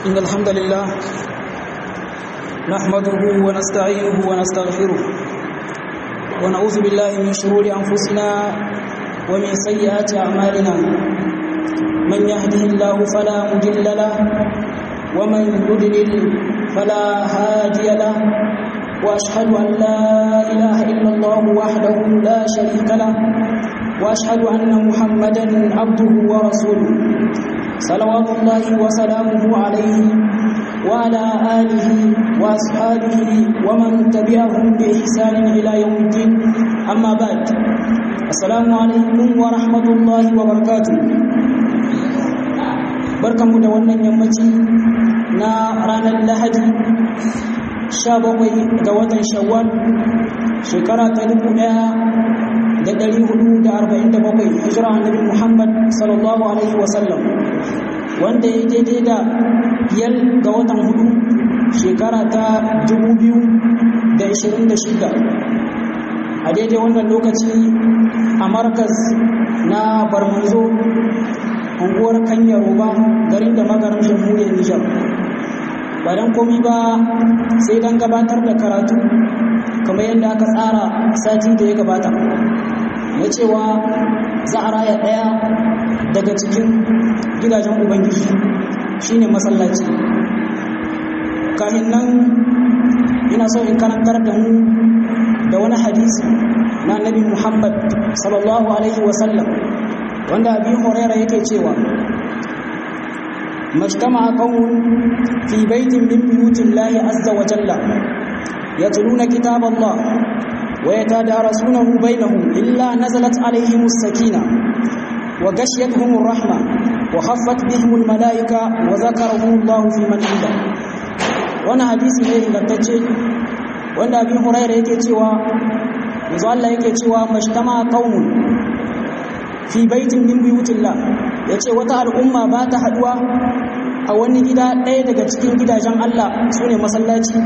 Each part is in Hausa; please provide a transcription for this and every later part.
إن الحمد لله نحمده ونستعينه ونستغفره ونعوذ بالله من شرور أنفسنا ومن سيئات أعمالنا من يهده الله فلا مضل له ومن يضلل فلا هادي له وأشهد أن لا إله إلا الله وحده لا شريك له وأشهد أن محمدا عبده ورسوله صلوات الله وسلامه عليه وعلى آله وأصحابه ومن تبعهم بإحسان إلى يوم الدين أما بعد السلام عليكم ورحمة الله وبركاته barkanmu da wannan yammaci na ranar lahadi 17 ga watan shawwal shekara ta 1447 hijira annabi muhammad sallallahu alaihi wasallam wanda ya daidai da biyar ga watan hudu shekara ta 2026 a daidai wannan lokaci a markas na barmanzo unguwar kanyar roba garin da magarin jamhuriyar nijar ba don komi ba sai don gabatar da karatu kamar yadda aka tsara sati da ya gabata na cewa za a raya ɗaya daga cikin gidajen ubangiji shine masallaci kafin nan ina so in karantar da mu da wani hadisi na nabi muhammad sallallahu alaihi wasallam wanda abin horera yake cewa majtama qaumun fi baitin min buyutillahi azza wa jalla yatluna kitaballah wa yatadarasunahu bainahum illa nazalat alaihimus sakina wa ghashiyatuhumur rahma wa khaffat bihimul malaika wa zakarahumullahu fi man inda wannan hadisi ne ingantacce wanda abin huraira yake cewa yanzu Allah yake cewa majtama qaumun fi baitin min buyutillah yace wata al'umma ba ta haduwa a wani gida ɗaya daga cikin gidajen Allah sune masallaci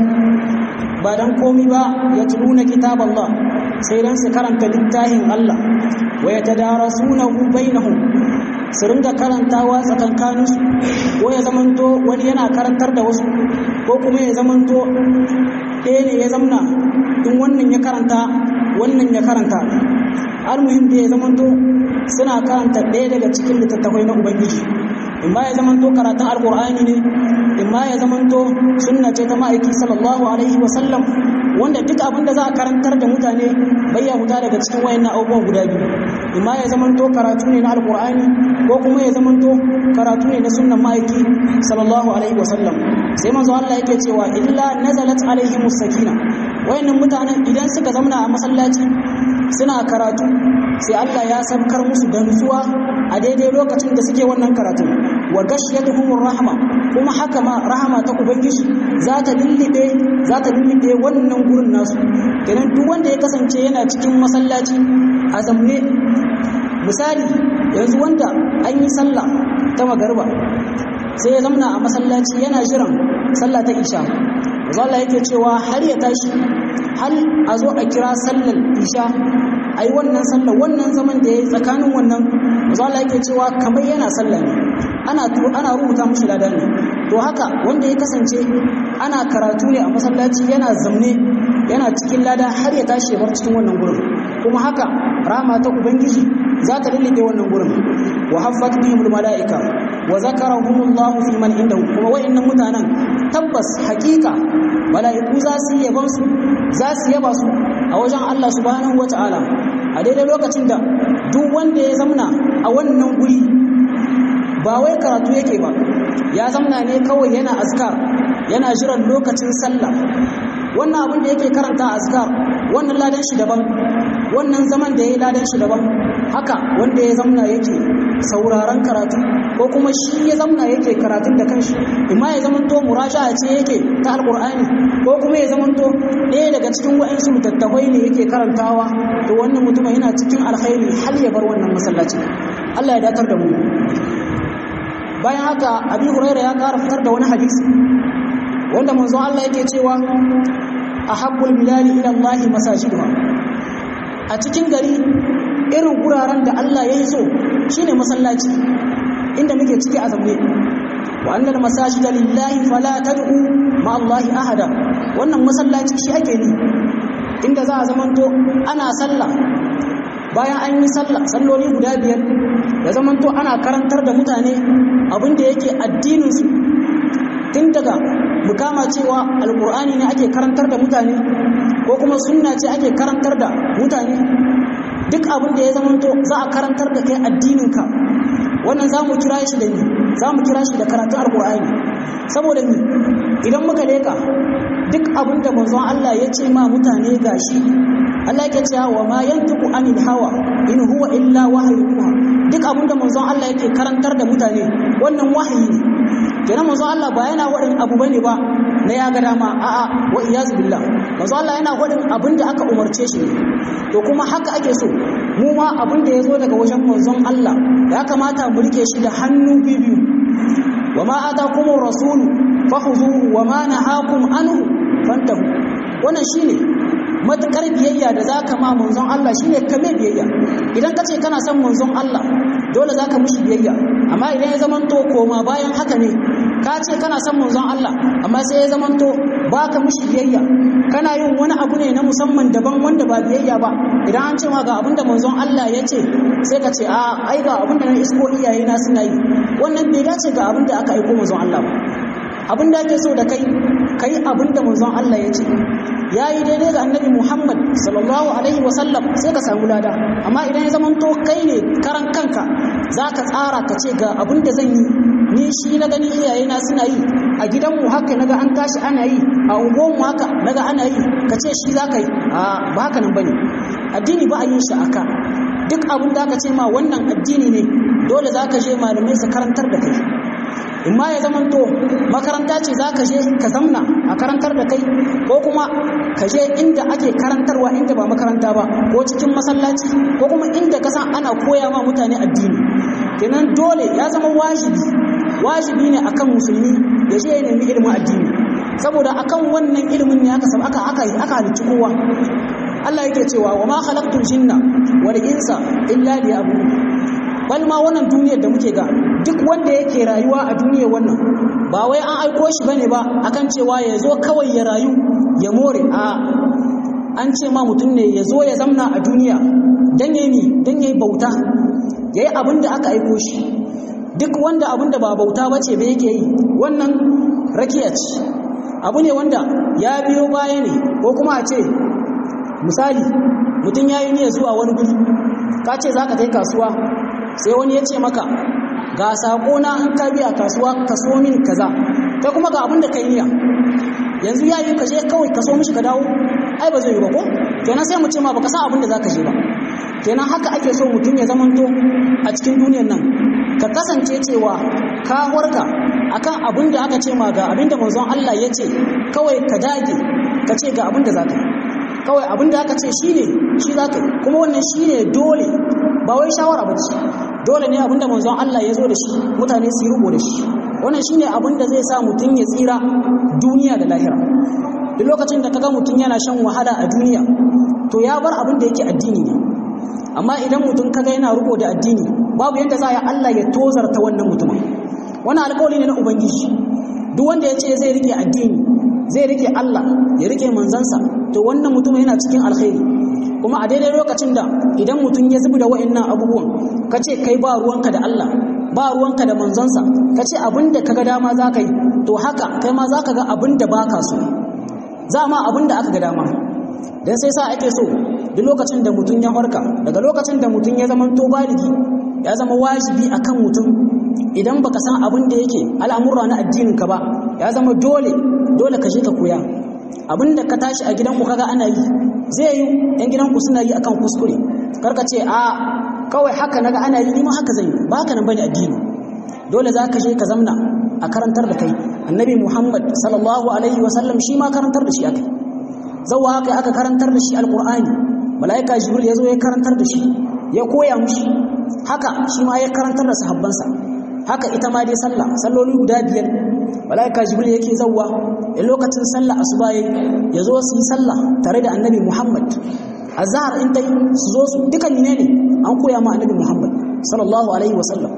ba dan komi ba ya tuluna kitaballah sai dan su karanta littafin Allah wa yatadarasunahu bainahum su ringa karantawa tsakankaninsu ko ya zamanto wani yana karantar da wasu ko kuma ya zamanto ɗaya ne ya zamna in wannan ya karanta wannan ya karanta almuhim da ya zamanto suna karanta ɗaya daga cikin littattafai na ubangiji in ma ya zamanto karatun alkur'ani ne in ma ya zamanto sunna ce ta ma'aiki sallallahu alaihi wasallam wanda duk abin da za a karantar da mutane bai ya huta daga cikin wayannan abubuwan guda biyu in ma ya zamanto karatu ne na alkur'ani ko kuma ya zamanto karatu ne na sunnan ma'aiki sallallahu alaihi wasallam sai manzo Allah yake cewa illa nazalat alaihimus sakina wayannan mutanen idan suka zauna a masallaci suna karatu sai Allah ya saukar musu da nutsuwa a daidai lokacin da suke wannan karatu wa gashiyatuhumur rahma kuma haka ma rahama ta ubangiji za ta lullube za ta lullube wannan gurin nasu kenan duk wanda ya kasance yana cikin masallaci a zamne misali yanzu wanda an yi sallah ta magarba sai ya zamna a masallaci yana jiran sallah ta isha Allah yake cewa har ya tashi hal a zo a kira sallar isha a yi wannan sallar wannan zaman da ya yi tsakanin wannan Allah yake cewa kamar yana sallah ne ana ana rubuta mushi lada ne to haka wanda ya kasance ana karatu ne a masallaci yana zamne yana cikin lada har ya tashi bar cikin wannan gurin kuma haka rama ta ubangiji za ta lullube wannan gurin wa haffat bihimul malaika wa zakarahumullahu fi man indahu kuma wayannan mutanen tabbas hakika mala'iku za su yi yaban su za su yaba su a wajen Allah subhanahu wata'ala a daidai lokacin da duk wanda ya zamna a wannan guri ba wai karatu yake ba ya zamna ne kawai yana azkar yana jiran lokacin sallah wannan abin da yake karanta azkar wannan ladan shi daban wannan zaman da ya yi ladan shi daban haka wanda ya zamna yake sauraron karatu ko kuma shi ya zamna yake karatun da kanshi imma ya zamanto murasha'a ce yake ta alqur'ani ko kuma ya zamanto ɗaya daga cikin wa'ansu littattafai ne yake karantawa to wannan mutum yana cikin alkhairi har ya bar wannan masallaci Allah ya datar da mu bayan haka abi huraira ya kara fitar da wani hadisi wanda manzo Allah yake cewa ahabbul bilali ila Allah masajiduha a cikin gari irin guraren da Allah ya yi so shine masallaci inda muke ciki a zaune wa annal masajida lillahi fala tad'u ma Allah ahada wannan masallaci shi ake ni inda za a zamanto ana sallah bayan an yi sallah salloli guda biyar ya zamanto ana karantar da mutane abin da yake addininsu tun daga mukama cewa alkur'ani ne ake karantar da mutane ko kuma sunna ce ake karantar da mutane duk abin da ya zamanto za a karantar da kai addininka wannan za mu kira shi da ni za mu kira shi da karatun alkur'ani saboda ni idan muka leka duk abin da manzon Allah ya ce ma mutane gashi Allah yake cewa wa ma yantiqu anil hawa in huwa illa wahyuha duk abin da manzon Allah yake karantar da mutane wannan wahayi ne kenan manzon Allah ba yana wadin abu bane ba na ya ga dama a'a wa iyaz billah manzon Allah yana wadin abin da aka umarce shi to kuma haka ake so mu ma abin da ya zo daga wajen manzon Allah ya kamata mu rike shi da hannu biyu wa ma atakumur rasulu fakhuzuhu wa ma nahakum anhu fantahu wannan shine matukar biyayya da zaka ma manzon Allah shine kame biyayya idan kace kana son manzon Allah dole zaka mushi biyayya amma idan ya zamanto koma bayan haka ne ka ce kana son manzon Allah amma sai ya zamanto baka mushi biyayya kana yin wani abu ne na musamman daban wanda ba biyayya ba idan an ce ma ga abin da manzon Allah ya ce sai ka ce a ai ga abin da na isko iyaye na suna yi wannan bai dace ga abin da aka aiko manzon Allah ba abin da ake so da kai kai abin da manzon Allah ya ce ya yi daidai ga annabi Muhammad sallallahu alaihi wasallam sai ka samu lada amma idan ya zamanto kai ne karan kanka za ka tsara ka ce ga abin da zan yi ni shi na gani iyaye na suna yi a gidanmu haka naga an tashi ana yi a unguwanmu haka naga ana yi ka ce shi za ka yi a ba haka nan bane addini ba a yin shi aka duk abin da aka ce ma wannan addini ne dole za ka je malamai su karantar da kai in ma ya zamanto makaranta ce za ka je ka zamna a karantar da kai ko kuma ka je inda ake karantarwa inda ba makaranta ba ko cikin masallaci ko kuma inda ka san ana koya ma mutane addini kenan dole ya zama wajibi wajibi ne akan musulmi ya je ya nemi ilimin addini saboda akan wannan ilimin ne aka aka aka aka halicci kowa Allah yake cewa wa ma khalaqtul jinna wal insa illa liya'budun bal ma wannan duniyar da muke ga duk wanda yake rayuwa a duniyar wannan ba wai an aiko shi bane ba akan cewa ya zo kawai ya rayu ya more a an ce ma mutum ne ya zo ya zamna a duniya dan yayi dan yayi bauta yayi abin da aka aiko shi duk wanda abin da ba bauta bace ba yake yi wannan rakiya ce abu ne wanda ya biyo baya ne ko kuma a ce misali mutum ya yi niyyar zuwa wani guri ka ce za ka kai kasuwa sai wani ya ce maka ga sako na an ka biya kasuwa ka so min kaza kai kuma ga abin da kai niyya yanzu ya yi ka je kawai ka so mishi ka dawo ai ba zai yi ba ko kenan sai mu ce ma baka san abin da za ka je ba kenan haka ake so mutum ya zamanto a cikin duniyar nan ka kasance cewa ka warka akan abin da aka ce ma ga abin da manzon Allah ya ce kawai ka dage ka ce ga abin da za ka yi kawai abin da aka ce shi ne shi za ka yi kuma wannan shi ne dole ba wai shawara ba ce dole ne abin da manzon Allah ya zo da shi mutane su yi rubo da shi wannan shi ne abin da zai sa mutum ya tsira duniya da lahira duk lokacin da kaga mutum yana shan wahala a duniya to ya bar abin da yake addini ne amma idan mutum kaga yana rubo da addini babu yadda za a yi Allah ya tozarta wannan mutumin wannan alƙawari ne na ubangiji duk wanda ya ce zai rike addini zai rike Allah ya rike manzansa to wannan mutum yana cikin alkhairi kuma a daidai lokacin da idan mutum ya zubi da wa'annan abubuwan ka ce kai ba ruwanka da Allah ba ruwanka da manzansa ka ce abin da ka ga dama za ka yi to haka kai ma za ka ga abin da ba ka so za ma abin da aka ga dama don sai sa ake so duk lokacin da mutum ya farka daga lokacin da mutum ya zama to baligi ya zama wajibi akan mutum idan baka san abin da yake al'amura na addinin ka ba ya zama dole dole ka je ka koya abinda ka tashi a gidanku kaga ana yi zai yi yan gidanku suna yi akan kuskure karka ce a kawai haka naga ana yi ni ma haka zan yi ba haka nan bane addini dole za ka je ka zamna a karantar da kai annabi muhammad sallallahu alaihi wasallam shi ma karantar da shi aka zauwa haka aka karantar da shi alqur'ani mala'ika jibril ya zo ya karantar da shi ya koya mushi haka shi ma ya karantar da sahabbansa haka ita ma dai sallah salloli guda biyar malaika jibril yake zawwa a lokacin sallah asuba ya zo su yi sallah tare da annabi muhammad azhar in tai su zo su dukan ne ne an koya ma annabi muhammad sallallahu alaihi wasallam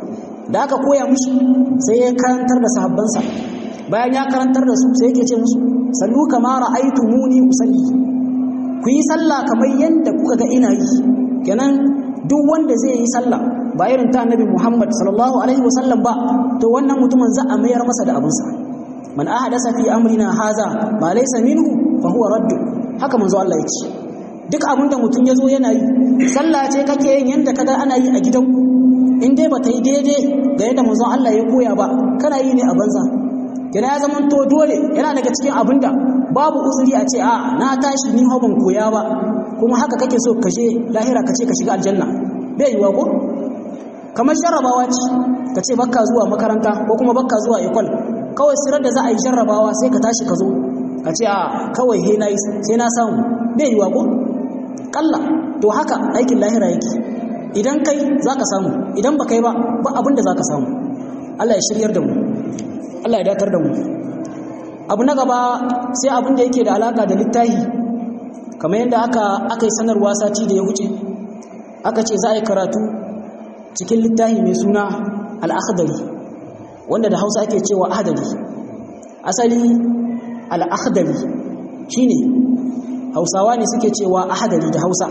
da aka koya mushi sai ya karantar da sahabbansa bayan ya karantar da su sai yake ce musu sallu kama ra'aytumuni usalli ku yi sallah kamar yadda kuka ga ina yi kenan duk wanda zai yi sallah ba irin ta annabi Muhammad sallallahu alaihi wasallam ba to wannan mutumin za a mayar masa da abinsa man ahadasa fi amrina haza ma laysa minhu fa huwa radd haka manzo Allah ya ce duk abin da mutum ya zo yana yi sallah ce kake yin yadda kaga ana yi a gidanku in dai ba ta yi daidai ga yadda manzon Allah ya koya ba kana yi ne a banza yana ya zama to dole yana daga cikin abin da babu uzuri a ce a na tashi ni hau ban koya ba kuma haka kake so ka je lahira ka ce ka shiga aljanna bai yiwa ko kamar jarrabawa ce ka ce bakka zuwa makaranta ko kuma bakka zuwa ikwal kawai sirar da za a yi jarrabawa sai ka tashi ka zo ka ce a kawai he na sai na samu bai yiwa ko kalla to haka aikin lahira yake idan kai za ka samu idan ba kai ba ba abin da za ka samu Allah ya shiryar da mu Allah ya datar da mu abu na gaba sai abin da yake da alaka da littahi kamar yadda aka aka yi sanarwa sati da ya wuce aka ce za a yi karatu cikin littahi mai suna al-akhdari wanda da Hausa ake cewa ahdari asali al-akhdari shine hausawa ne suke cewa ahadari da hausa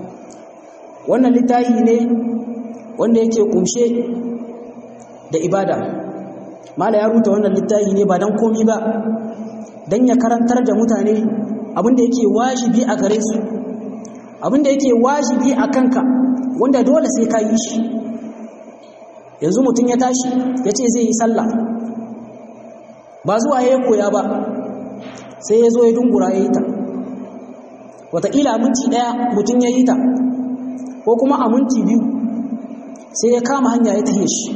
wannan littafi ne wanda yake kumshe da ibada mala ya ruta wannan littafi ne ba don komi ba don ya karantar da mutane abinda yake wajibi a gare su abinda yake wajibi a kanka wanda dole sai ka yi shi yanzu mutum ya tashi ya ce zai yi sallah ba zuwa ya koya ba sai ya zo ya dungura ya yi ta wataƙila minti ɗaya mutum ya yi ta ko kuma a minti biyu sai ya kama hanya ya tahe shi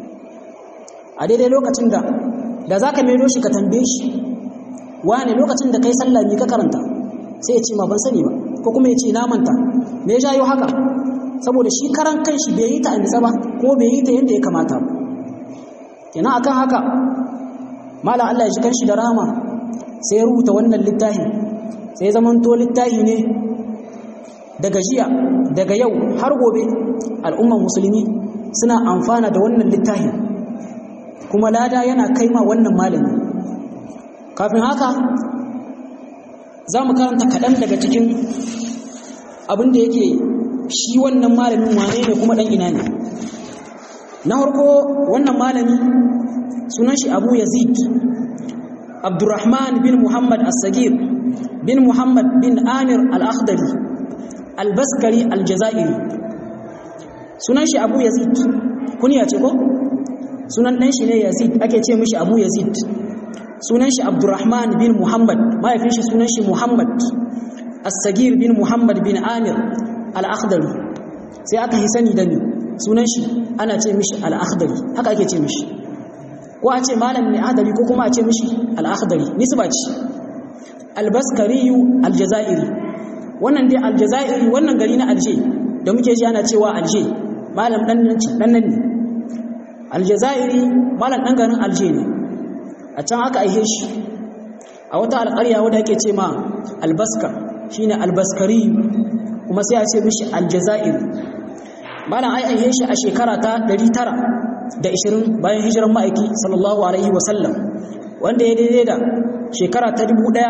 a daidai lokacin da da za ka maido shi ka tambaye shi wane lokacin da kai sallah ne ka karanta sai ya ce ma ban sani ba ko kuma ya ce na manta me ya jayo haka saboda shi karan kanshi bai yi ta a nitsa ba ko bai yi ta yadda ya kamata ba kenan akan haka malam Allah ya ji kanshi da rahama sai ya rubuta wannan littafin sai zamanto littafi ne daga jiya daga yau har gobe al'umman musulmi suna amfana da wannan littafin kuma lada yana kai ma wannan malami kafin haka za mu karanta kaɗan daga cikin abin da yake shi wannan malamin wane ne kuma ɗan ina ne na harko wannan malami sunan shi abu yazid abdurrahman bin muhammad as-sagir bin muhammad bin amir al-akhdari al-baskari al-jazairi sunan shi abu yazid kuniya ce ko sunan ɗan shi ne yazid ake ce mishi abu yazid sunan shi abdurrahman bin muhammad mahaifin shi sunan shi muhammad as-sagir bin muhammad bin amir al-akhdari sai aka yi sani da ni sunan shi ana ce mishi al-akhdari haka ake ce mishi ko a ce malam ne adali ko kuma a ce mishi al-akhdari nisba ce al-baskariyu al-jazairi wannan dai al-jazairi wannan gari na alje da muke ji ana cewa alje malam dan nan dan nan ne al-jazairi malam dan garin alje ne a can aka aihe shi a wata alƙarya wadda ake ce ma albaska shine albaskari kuma sai a ce mishi aljazair malam ai aihe shi a shekara ta 920 bayan hijiran ma'aiki sallallahu alaihi wasallam wanda ya daidai da shekara ta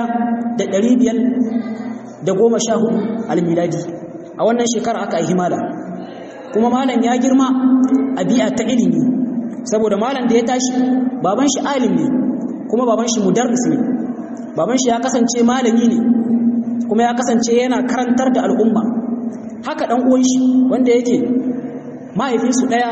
1514 almiladi a wannan shekara aka aihi malam kuma malam ya girma a bi'a ta ilimi saboda malam da ya tashi baban shi alim ne kuma baban shi mudarris ne baban shi ya kasance malami ne kuma ya kasance yana karantar da al'umma haka dan uwan shi wanda yake mahaifinsu daya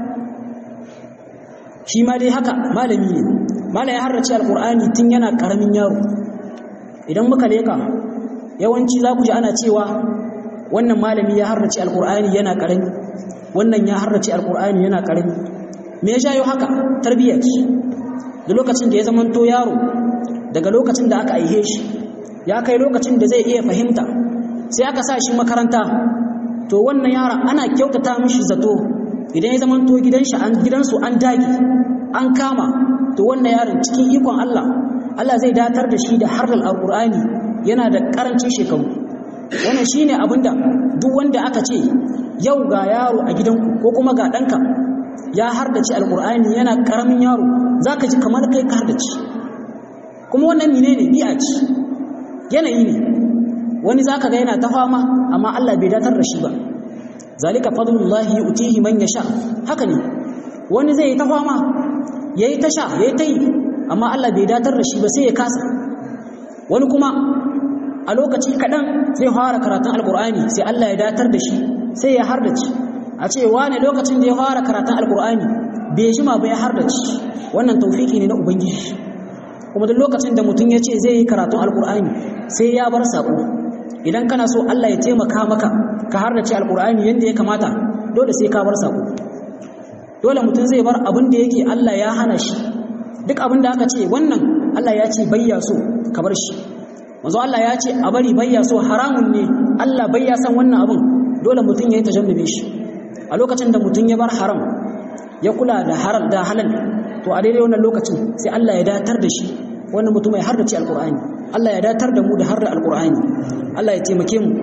shi ma dai haka malami ne malam ya harrace alqur'ani tun yana karamin yaro idan muka leka yawanci za ku ji ana cewa wannan malami ya harrace alqur'ani yana karami wannan ya harrace alqur'ani yana karami me ya jayo haka tarbiyya ce da lokacin da ya zamanto yaro daga lokacin da aka aihe shi ya kai lokacin da zai iya fahimta sai aka sa shi makaranta to wannan yaron ana kyautata mishi zato idan ya zamanto gidansu an gidansu an dage an kama to wannan yaron cikin ikon Allah Allah zai datar da shi da harfal alqur'ani yana da karancin shekaru wannan shine abinda duk wanda aka ce yau ga yaro a gidanku ko kuma ga ɗanka ya hardace alqur'ani yana karamin yaro zaka ji kamar kai ka hardace kuma wannan menene bi'a ce yanayi ne wani zaka ga yana ta fama amma Allah bai datar da shi ba zalika fadlullahi yu'tihi man yasha haka ne wani zai yi ta fama yayi ta sha yayi ta yi amma Allah bai datar da shi ba sai ya kasa wani kuma a lokaci kaɗan zai fara karatun alkur'ani sai Allah ya datar da shi sai ya hardace a ce wane lokacin da ya fara karatun alkur'ani bai jima ba ya hardace wannan taufiki ne na ubangiji kuma duk lokacin da mutum ya ce zai yi karatun alkur'ani sai ya bar sako idan kana so Allah ya taimaka maka ka hardace alkur'ani yadda ya kamata dole sai ka bar sako dole mutum zai bar abin da yake Allah ya hana shi duk abin da aka ce wannan Allah ya ce bayya so ka bar shi manzo Allah ya ce a bari bayya so haramun ne Allah bayya san wannan abin dole mutum ya yi tajannube shi a lokacin da mutum ya bar haram ya kula da haram da halal to a daidai wannan lokacin sai Allah ya datar da shi wannan mutum ya hardace alqur'ani Allah ya datar da mu da harda alqur'ani Allah ya taimake mu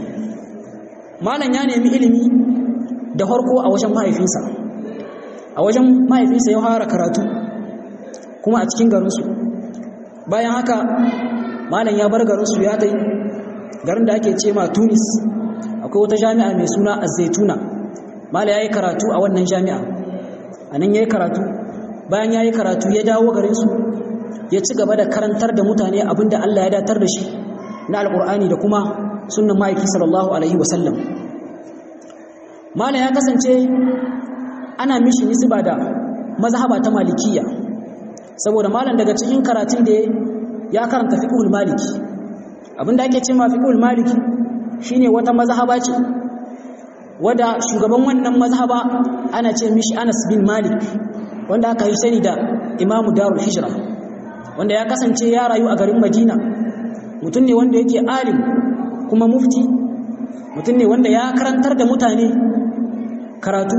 malam ya nemi ilimi da farko a wajen mahaifinsa a wajen mahaifinsa ya fara karatu kuma a cikin garinsu bayan haka malam ya bar garinsu ya ta garin da ake ce ma tunis akwai wata jami'a mai suna azaituna malam ya yi karatu a wannan jami'a a nan ya yi karatu bayan ya yi karatu ya dawo garinsu ya ci gaba da karantar da mutane abinda allah ya datar da shi na alkur'ani da kuma sunan ma'aiki sallallahu alaihi wasallam malam ya kasance ana mishi nisba da mazhaba ta malikiya saboda malam daga cikin karatun da ya karanta fiqhul maliki abinda ake cewa fiqhul maliki shine wata mazhaba ce wanda shugaban wannan mazhaba ana ce mishi Anas bin Malik wanda aka yi sani da Imam Darul Hijra wanda ya kasance ya rayu a garin Madina mutum ne wanda yake alim kuma mufti mutum ne wanda ya karantar da mutane karatu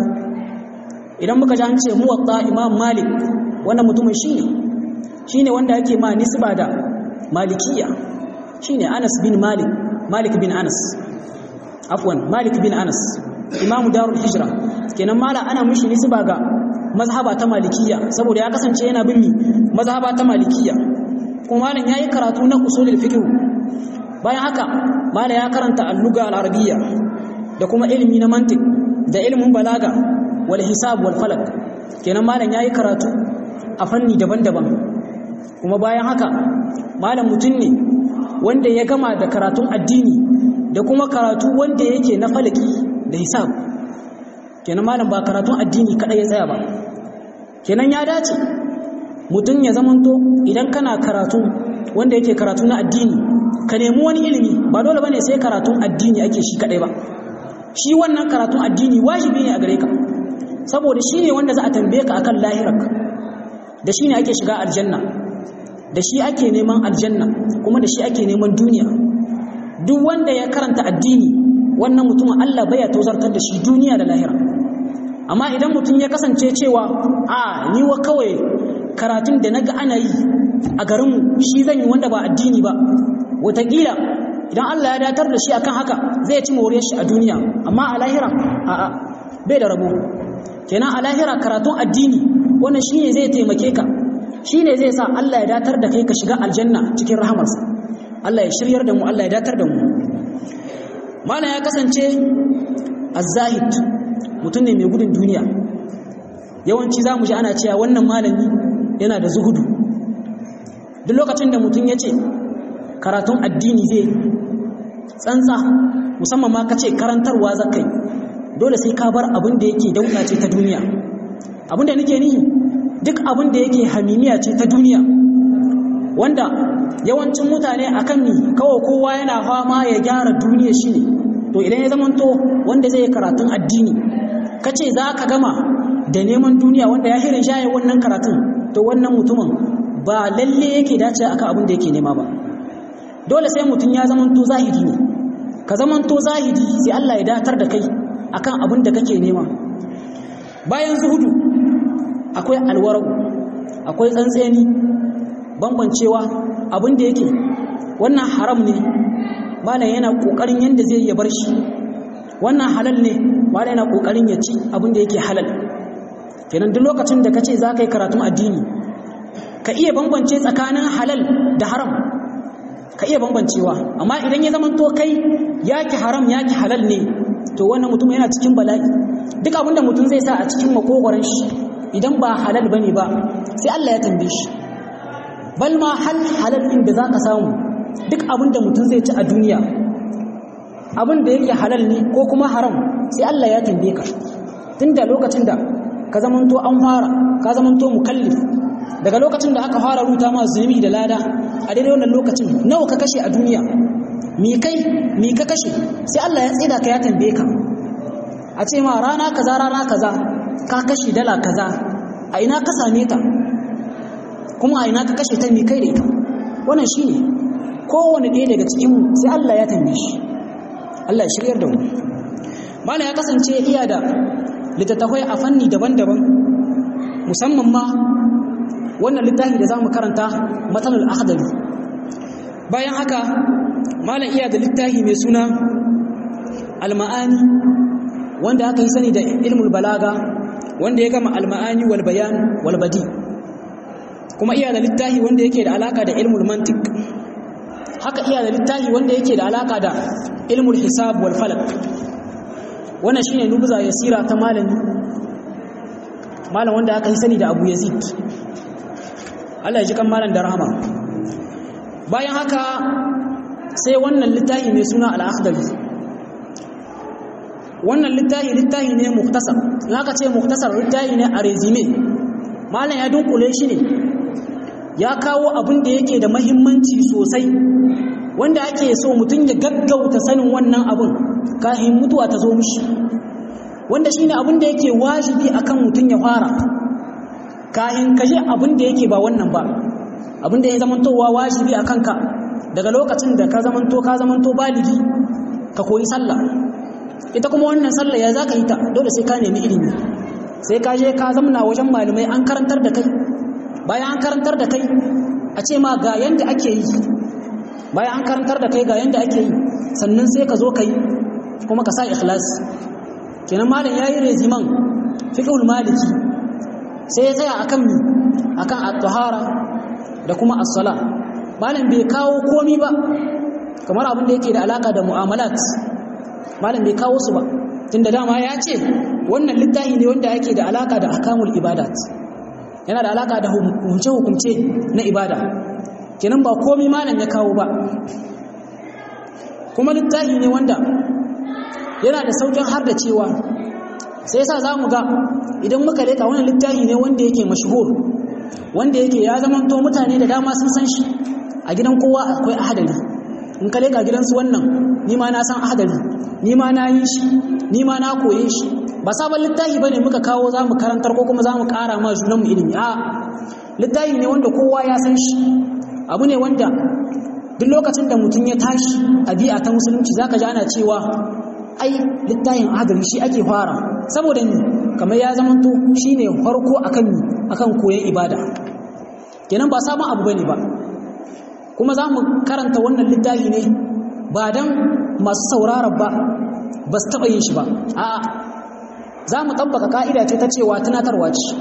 idan muka ji an ce muwatta Imam Malik wannan mutumin shi ne shi ne wanda yake ma nisba da malikiya shi ne anas bin malik malik bin anas afwan malik bin anas imamu darul hijra kenan mala ana mushi nisba ga mazhaba ta malikiya saboda ya kasance yana bin mazhaba ta malikiya kuma malam yayi karatu na usulul fiqh bayan haka mala ya karanta al-lugha al-arabiyya da kuma ilimi na mantiq da ilimin balaga wal hisab wal falak kenan malam yayi karatu a fanni daban-daban kuma bayan haka malam mutum ne wanda ya gama da karatun addini da kuma karatu wanda yake na falaki da hisab kenan malam ba karatun addini kadai ya tsaya ba kenan ya dace mutum ya zamanto idan kana karatu wanda yake karatu na addini ka nemi wani ilimi ba dole bane sai karatun addini ake shi kadai ba shi wannan karatun addini wajibi ne a gare ka saboda shi ne wanda za a tambaye ka akan lahirarka da shi ne ake shiga aljanna da shi ake neman aljanna kuma da shi ake neman duniya duk wanda ya karanta addini wannan mutumin Allah baya tozartar da shi duniya da lahira amma idan mutum ya kasance cewa a ni wa kawai karatun da naga ana yi a garinmu shi zan yi wanda ba addini ba wataƙila idan Allah ya datar da shi akan haka zai ci moriyar shi a duniya amma a lahira a'a bai da rabo kenan a lahira karatun addini wannan shine zai taimake ka shine zai sa Allah ya datar da kai ka shiga aljanna cikin rahamarsa Allah ya shiryar da mu Allah ya datar da mu malam ya kasance az-zahid mutum ne mai gudun duniya yawanci zamu ji ana cewa wannan malami yana da zuhudu duk lokacin da mutum ya ce karatun addini zai tsantsa musamman ma ka ce karantarwa zakai dole sai ka bar abin da yake dauka ce ta duniya abin da nake nihi duk abin da yake hamimiya ce ta duniya wanda yawancin mutane akan ni kawai kowa yana fama ya gyara duniya shi ne to idan ya zamanto wanda zai karatun addini ka ce za ka gama da neman duniya wanda ya hirin shaye wannan karatun to wannan mutumin ba lalle yake dace akan abin da yake nema ba dole sai mutum ya zamanto zahidi ne ka zamanto zahidi sai Allah ya datar da kai akan abin da kake nema bayan zuhudu akwai alwarau akwai tsantseni bambancewa abin da yake wannan haram ne malam yana kokarin yanda zai ya bar shi wannan halal ne malam yana kokarin ya ci abin da yake halal kenan duk lokacin da kace za ka yi karatun addini ka iya bambance tsakanin halal da haram ka iya bambancewa amma idan ya zama to kai yaki haram yaki halal ne to wannan mutum yana cikin bala'i duk abinda mutum zai sa a cikin makogoron shi idan ba halal bane ba sai Allah ya tambaye shi bal ma hal halal din da zaka samu duk abinda mutum zai ci a duniya abin da yake halal ne ko kuma haram sai Allah ya tambaye ka tunda lokacin da ka zamanto an fara ka zamanto mukallif daga lokacin da aka fara ruta ma zunubi da lada a daidai wannan lokacin nawa ka kashe a duniya mi kai mi ka kashe sai Allah ya tsida ka ya tambaye ka a ce ma rana kaza rana kaza ka kashe dala kaza a ina ka same ta kuma a ina ka kashe ta mi kai da ita wannan shine kowane ɗaya daga cikin mu sai Allah ya tambaye shi Allah ya shiryar da mu malam ya kasance iya da littattafai a fanni daban-daban musamman ma wannan littafi da za mu karanta matsalar akhdari bayan haka malam iya da littafi mai suna alma'ani wanda aka yi sani da ilmul balaga wanda ya gama alma'ani wal bayan wal badi kuma iya da littafi wanda yake da alaka da ilmul mantik haka iya da littafi wanda yake da alaka da ilmul hisab wal falak wannan shine nubza yasira ta malami malam wanda aka yi sani da Abu Yazid Allah ya ji kan malam da rahama bayan haka sai wannan littafi mai suna al-akhdari wannan littafi littafi ne muktasar in aka ce muktasar littafi ne a resume malam ya dunkule shi ne ya kawo abin da yake da mahimmanci sosai wanda ake so mutum ya gaggauta sanin wannan abin kafin mutuwa ta zo mishi wanda shine abin da yake wajibi akan mutum ya fara kafin ka je abin da yake ba wannan ba abin da ya zamantowa wajibi akan ka daga lokacin da ka zamanto ka zamanto baligi ka koyi sallah ita kuma wannan sallah ya zaka yi ta dole sai ka nemi ilimi sai ka je ka zamna wajen malamai an karantar da kai bayan an karantar da kai a ce ma ga yanda ake yi bayan an karantar da kai ga yanda ake yi sannan sai ka zo ka yi kuma ka sa ikhlas kenan malam yayi reziman fiqhul maliki sai ya tsaya akan mi akan at-tahara da kuma as-sala malam bai kawo komi ba kamar abin da yake da alaka da mu'amalat malam bai kawo su ba tunda dama ya ce wannan littafi ne wanda yake da alaka da akamul ibadat yana da alaka da hukunce hukunce na ibada kenan ba komi malam ya kawo ba kuma littafi ne wanda yana da saukin har da cewa sai yasa za mu ga idan muka leka wannan littafi ne wanda yake mashhur wanda yake ya zamanto mutane da dama sun san shi a gidan kowa akwai ahadari in ka leka gidansu wannan ni ma na san ahadari ni ma na yi shi ni ma na koye shi ba sabon littafi bane muka kawo za mu karantar ko kuma za mu ƙara ma junanmu ilimi a littafi ne wanda kowa ya san shi abu ne wanda duk lokacin da mutum ya tashi a bi'a ta musulunci zaka ji ana cewa ai littafin adali shi ake fara saboda ni kamar ya zamanto shine farko akan ni akan koyon ibada kenan ba sabon abu bane ba kuma za mu karanta wannan littafi ne ba dan masu sauraron ba ba su taɓa yin shi ba a'a za mu tabbaka ka'ida ce ta cewa tunatarwa ce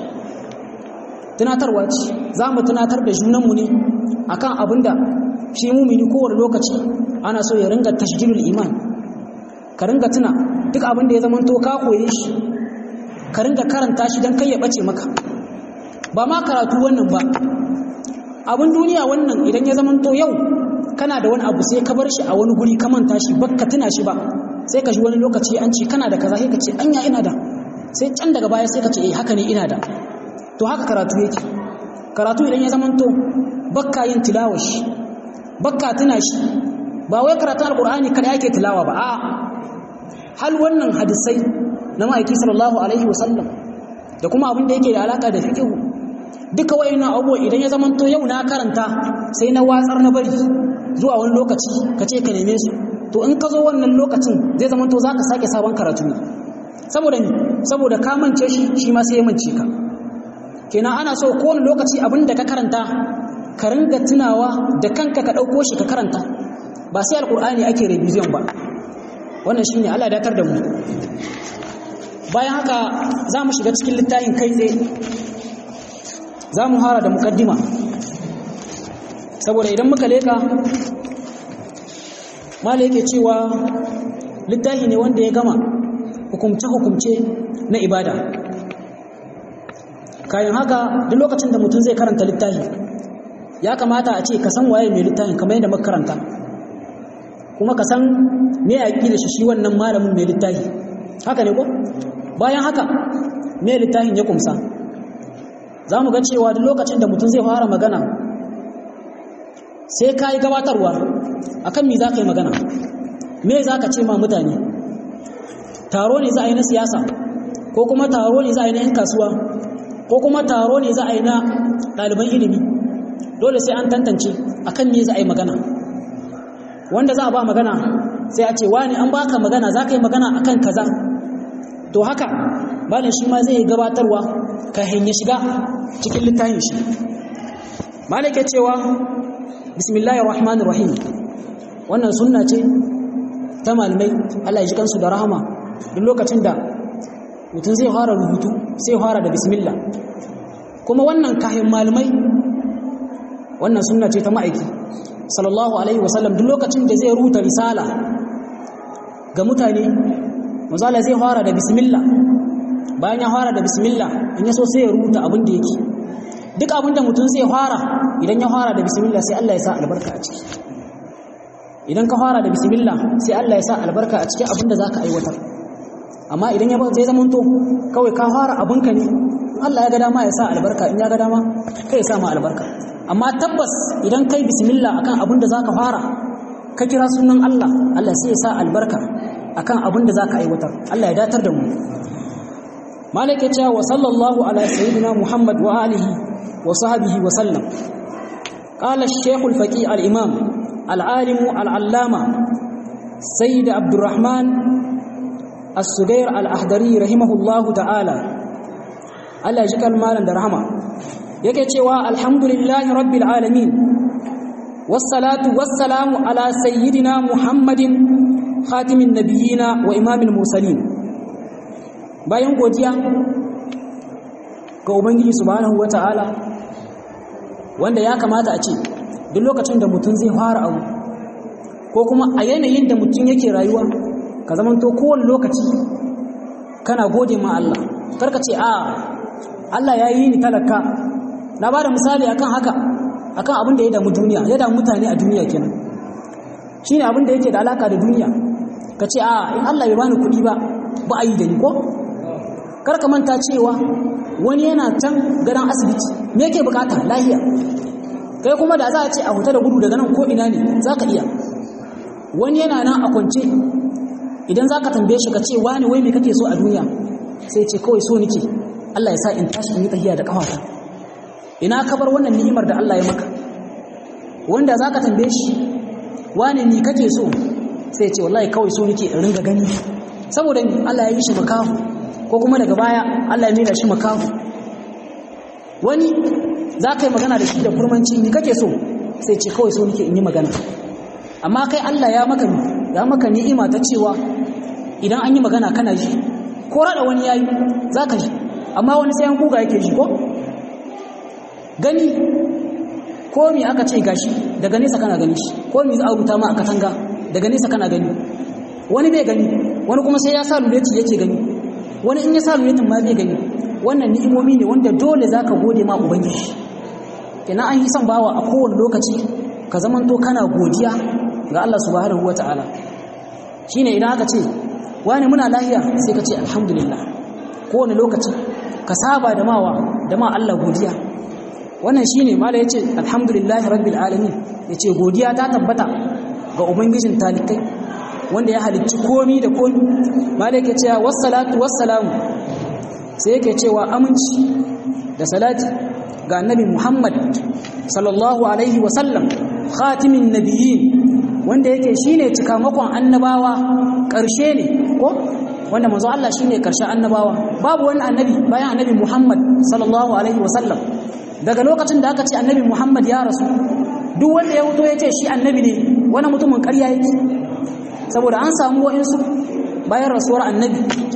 tunatarwa ce za mu tunatar da junanmu ne akan abin da shi mumini kowane lokaci ana so ya ringa tashjilul iman ka ringa tuna duk abin da ya zama to ka koye shi ka ringa karanta shi don kai ya bace maka ba ma karatu wannan ba abin duniya wannan idan ya zama to yau kana da wani abu sai ka bar shi a wani guri ka manta shi ba ka tuna shi ba sai ka ji wani lokaci an ce kana da kaza sai ka ce anya ina da sai can daga baya sai ka ce eh haka ne ina da to haka karatu yake karatu idan ya zama to bakka yin tilawashi bakka tuna shi ba wai karatun alkur'ani kada yake tilawa ba a hal wannan hadisai na ma'aiki sallallahu alaihi wasallam da kuma abin da yake da alaka da fiqh duka wayannan abubuwa idan ya zama to yau na karanta sai na watsar na bari zuwa wani lokaci ka ce ka neme su to in ka zo wannan lokacin zai zama to zaka sake sabon karatu ne saboda ni saboda ka mance shi shi ma sai ya mance ka kenan ana so kowane lokaci abin da ka karanta ka ringa tunawa da kanka ka ɗauko shi ka karanta ba sai alƙur'ani ake revision ba wannan shine Allah datar da mu bayan haka za mu shiga cikin littafin kai tsaye za mu hara da mukaddima saboda idan muka leka mala yake cewa littafi ne wanda ya gama hukumce-hukumce na ibada kayan haka duk lokacin da mutum zai karanta littafi ya kamata a ce ka san waye mai littafin kamar yadda muka karanta kuma ka san me ya da shi shi wannan malamin mai littafi haka ne ko bayan haka me littafin ya kumsa za mu ga cewa duk lokacin da mutum zai fara magana sai ka yi gabatarwa akan me za ka yi magana me za ka ce ma mutane taro ne za a yi na siyasa ko kuma taro ne za a yi na 'yan kasuwa ko kuma taro ne za a yi na ɗaliban ilimi dole sai an tantance akan me za a yi magana wanda za a ba magana sai a ce wani an baka magana za ka yi magana akan kaza to haka malam shi ma zai gabatarwa ka hanya shiga cikin littafin shi malam ke cewa bismillahir rahmanir rahim wannan sunna ce ta malamai Allah ya ji kansu da rahama duk lokacin da mutum zai fara rubutu sai fara da bismillah kuma wannan kayan malamai wannan sunna ce ta ma'aiki sallallahu alaihi wasallam duk lokacin da zai rubuta risala ga mutane manzala zai fara da bismillah bayan ya fara da bismillah in ya so sai ya rubuta abin da yake duk abin da mutum zai fara idan ya fara da bismillah sai Allah ya sa albarka a ciki idan ka fara da bismillah sai Allah ya sa albarka a cikin abin da zaka aiwatar amma idan ya zai zama to kawai ka fara abinka ne Allah ya ga dama ya sa albarka in ya ga dama kai ya sa ma albarka amma tabbas idan kai bismillah akan abin da zaka fara ka kira sunan Allah Allah sai ya sa albarka akan abin da zaka aiwatar Allah ya datar da mu malik ya ce wa sallallahu ala sayyidina muhammad wa alihi wa sahbihi wa sallam قال الشيخ الفقيه الإمام العالم العلامة سيد عبد الرحمن السجير الأحضري رحمه الله تعالى Allah ji kalmalan da rahama yake cewa alhamdulillahi rabbil alamin wassalatu wassalamu ala sayyidina muhammadin khatimin nabiyina wa imamil mursalin bayan godiya ga ubangiji subhanahu wataala wanda ya kamata a ce duk lokacin da mutum zai fara abu ko kuma a yanayin da mutum yake rayuwa ka zamanto kowane lokaci kana gode ma Allah karka ce a Allah ya yi ni talaka na ba da misali akan haka akan abin da ya damu duniya ya damu mutane a duniya kenan shine abin da yake da alaka da duniya ka ce a in Allah bai bani kuɗi ba ba a yi da ni ko kar ka manta cewa wani yana can gadon asibiti me yake bukata lahiya kai kuma da za a ce a huta da gudu daga nan ko ina ne za ka iya wani yana nan a kwance idan za ka tambaye shi ka ce wani wai me kake so a duniya sai ce kawai so nake Allah ya sa in tashi in yi tahiya da kafata ina ka bar wannan ni'imar da Allah ya maka wanda zaka tambaye shi wane ni kake so sai ce wallahi kawai so nake in ringa gani saboda ni Allah ya yi shi makahu ko kuma daga baya Allah ya mera shi makahu wani zaka yi magana da shi da kurmanci ni kake so sai ce kawai so nake in yi magana amma kai Allah ya maka ni ya maka ni'ima ta cewa idan an yi magana kana ji ko rada wani yayi zaka ji amma wani sai an kuga yake shi ko gani ko mi aka ce gashi daga nesa kana gani shi ko mi za a rubuta ma aka tanga daga nesa kana gani wani bai gani wani kuma sai ya sa luleti yake gani wani in ya sa luletin ma bai gani wannan ni'imomi ne wanda dole zaka gode ma ubangiji kenan an yi son bawa a kowane lokaci ka zamanto kana godiya ga Allah subhanahu wataala shine idan aka ce wani muna lahiya sai ka ce alhamdulillah kowane lokaci ka saba da mawa da ma Allah godiya wannan shine mala yace alhamdulillahi rabbil alamin yace godiya ta tabbata ga ubangijin talikai wanda ya halicci komi da komi mala yake cewa wassalatu wassalamu sai yake cewa aminci da salati ga annabi Muhammad sallallahu alaihi wa sallam khatimin nabiyyin wanda yake shine cikamakon annabawa ƙarshe ne ko wanda manzo Allah shine karshen annabawa babu wani annabi bayan annabi Muhammad sallallahu alaihi wasallam daga lokacin da aka ce annabi Muhammad ya rasu duk wanda ya fito ya ce shi annabi ne wani mutumin ƙarya yake saboda an samu wa'insu bayan rasuwar annabi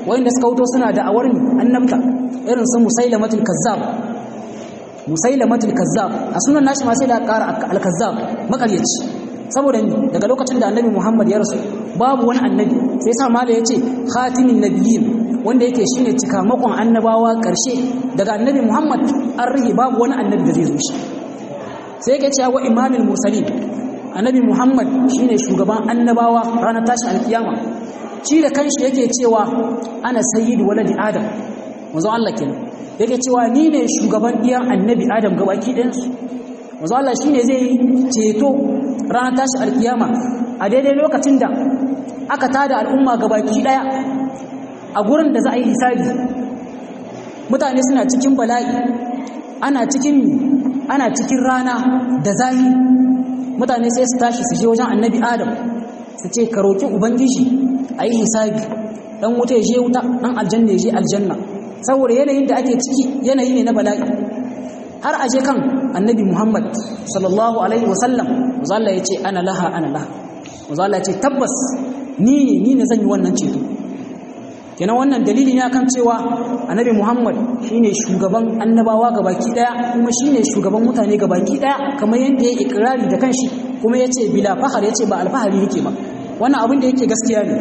wanda suka wuto suna da awar annabta irin su musailamatul kazzab musailamatul kazzab a sunan nashi ma sai da ƙara al-kazzab makaryaci saboda ni daga lokacin da annabi Muhammad ya rasu babu wani annabi sai sa mala yace khatimin nabiyyin wanda yake shine cikamakon annabawa karshe daga annabi Muhammad an rige babu wani annabi da zai zo shi sai yake cewa wa imamul mursalin annabi Muhammad shine shugaban annabawa ranar tashi alkiyama shi da kanshi yake cewa ana sayyidu waladi adam manzo Allah kenan yake cewa ni ne shugaban diyan annabi adam gabaki ɗayansu manzo Allah shine zai ceto ranar tashi alkiyama a daidai lokacin da aka tada al'umma gabaki daya a gurin da za a yi hisabi mutane suna cikin bala'i ana cikin ana cikin rana da zahi mutane sai su tashi su je wajen annabi adam su ce ka roki ubangiji a yi hisabi dan wuta ya je wuta dan aljanna ya je aljanna saboda yanayin da ake ciki yanayi ne na bala'i har a je kan annabi Muhammad sallallahu alaihi wasallam Allah ya ce ana laha ana laha Allah ya ce tabbas ni ne ni ne zan yi wannan ceto kenan wannan dalili ne akan cewa annabi Muhammad shine shugaban annabawa gabaki daya kuma shine shugaban mutane gabaki daya kamar yadda ya ikrari da kanshi kuma yace bila fahar yace ba alfahari yake ba wannan abin da yake gaskiya ne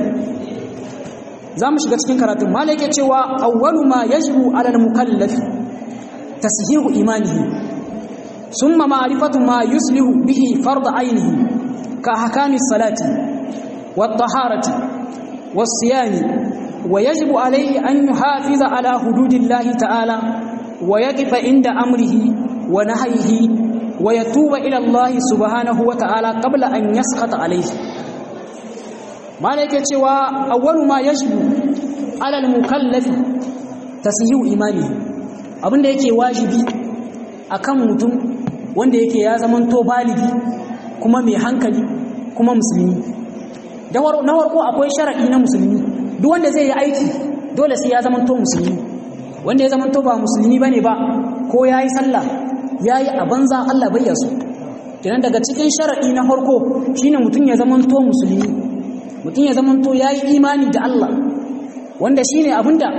za mu shiga cikin karatun mala yake cewa awwalu ma yajibu ala al-mukallafi tashihu imanihi ثم معرفة ما يصلح به فرض عينه كأحكام الصلاة والطهارة والصيام ويجب عليه أن يحافظ على حدود الله تعالى ويقف عند أمره ونهيه ويتوب إلى الله سبحانه وتعالى قبل أن يسخط عليه ما لك أول ما يجب على المكلف تسيء إيمانه abin da yake wajibi akan mutum wanda yake ya zamanto baligi kuma mai hankali kuma musulmi na farko akwai sharaɗi na musulmi duk wanda zai yi aiki dole sai ya zamanto musulmi wanda ya zamanto ba musulmi bane ba ko ya yi sallah ya yi a banza Allah bai yaso kenan daga cikin sharaɗi na farko shine mutum ya zamanto musulmi mutum ya zamanto ya yi imani da Allah wanda shine abinda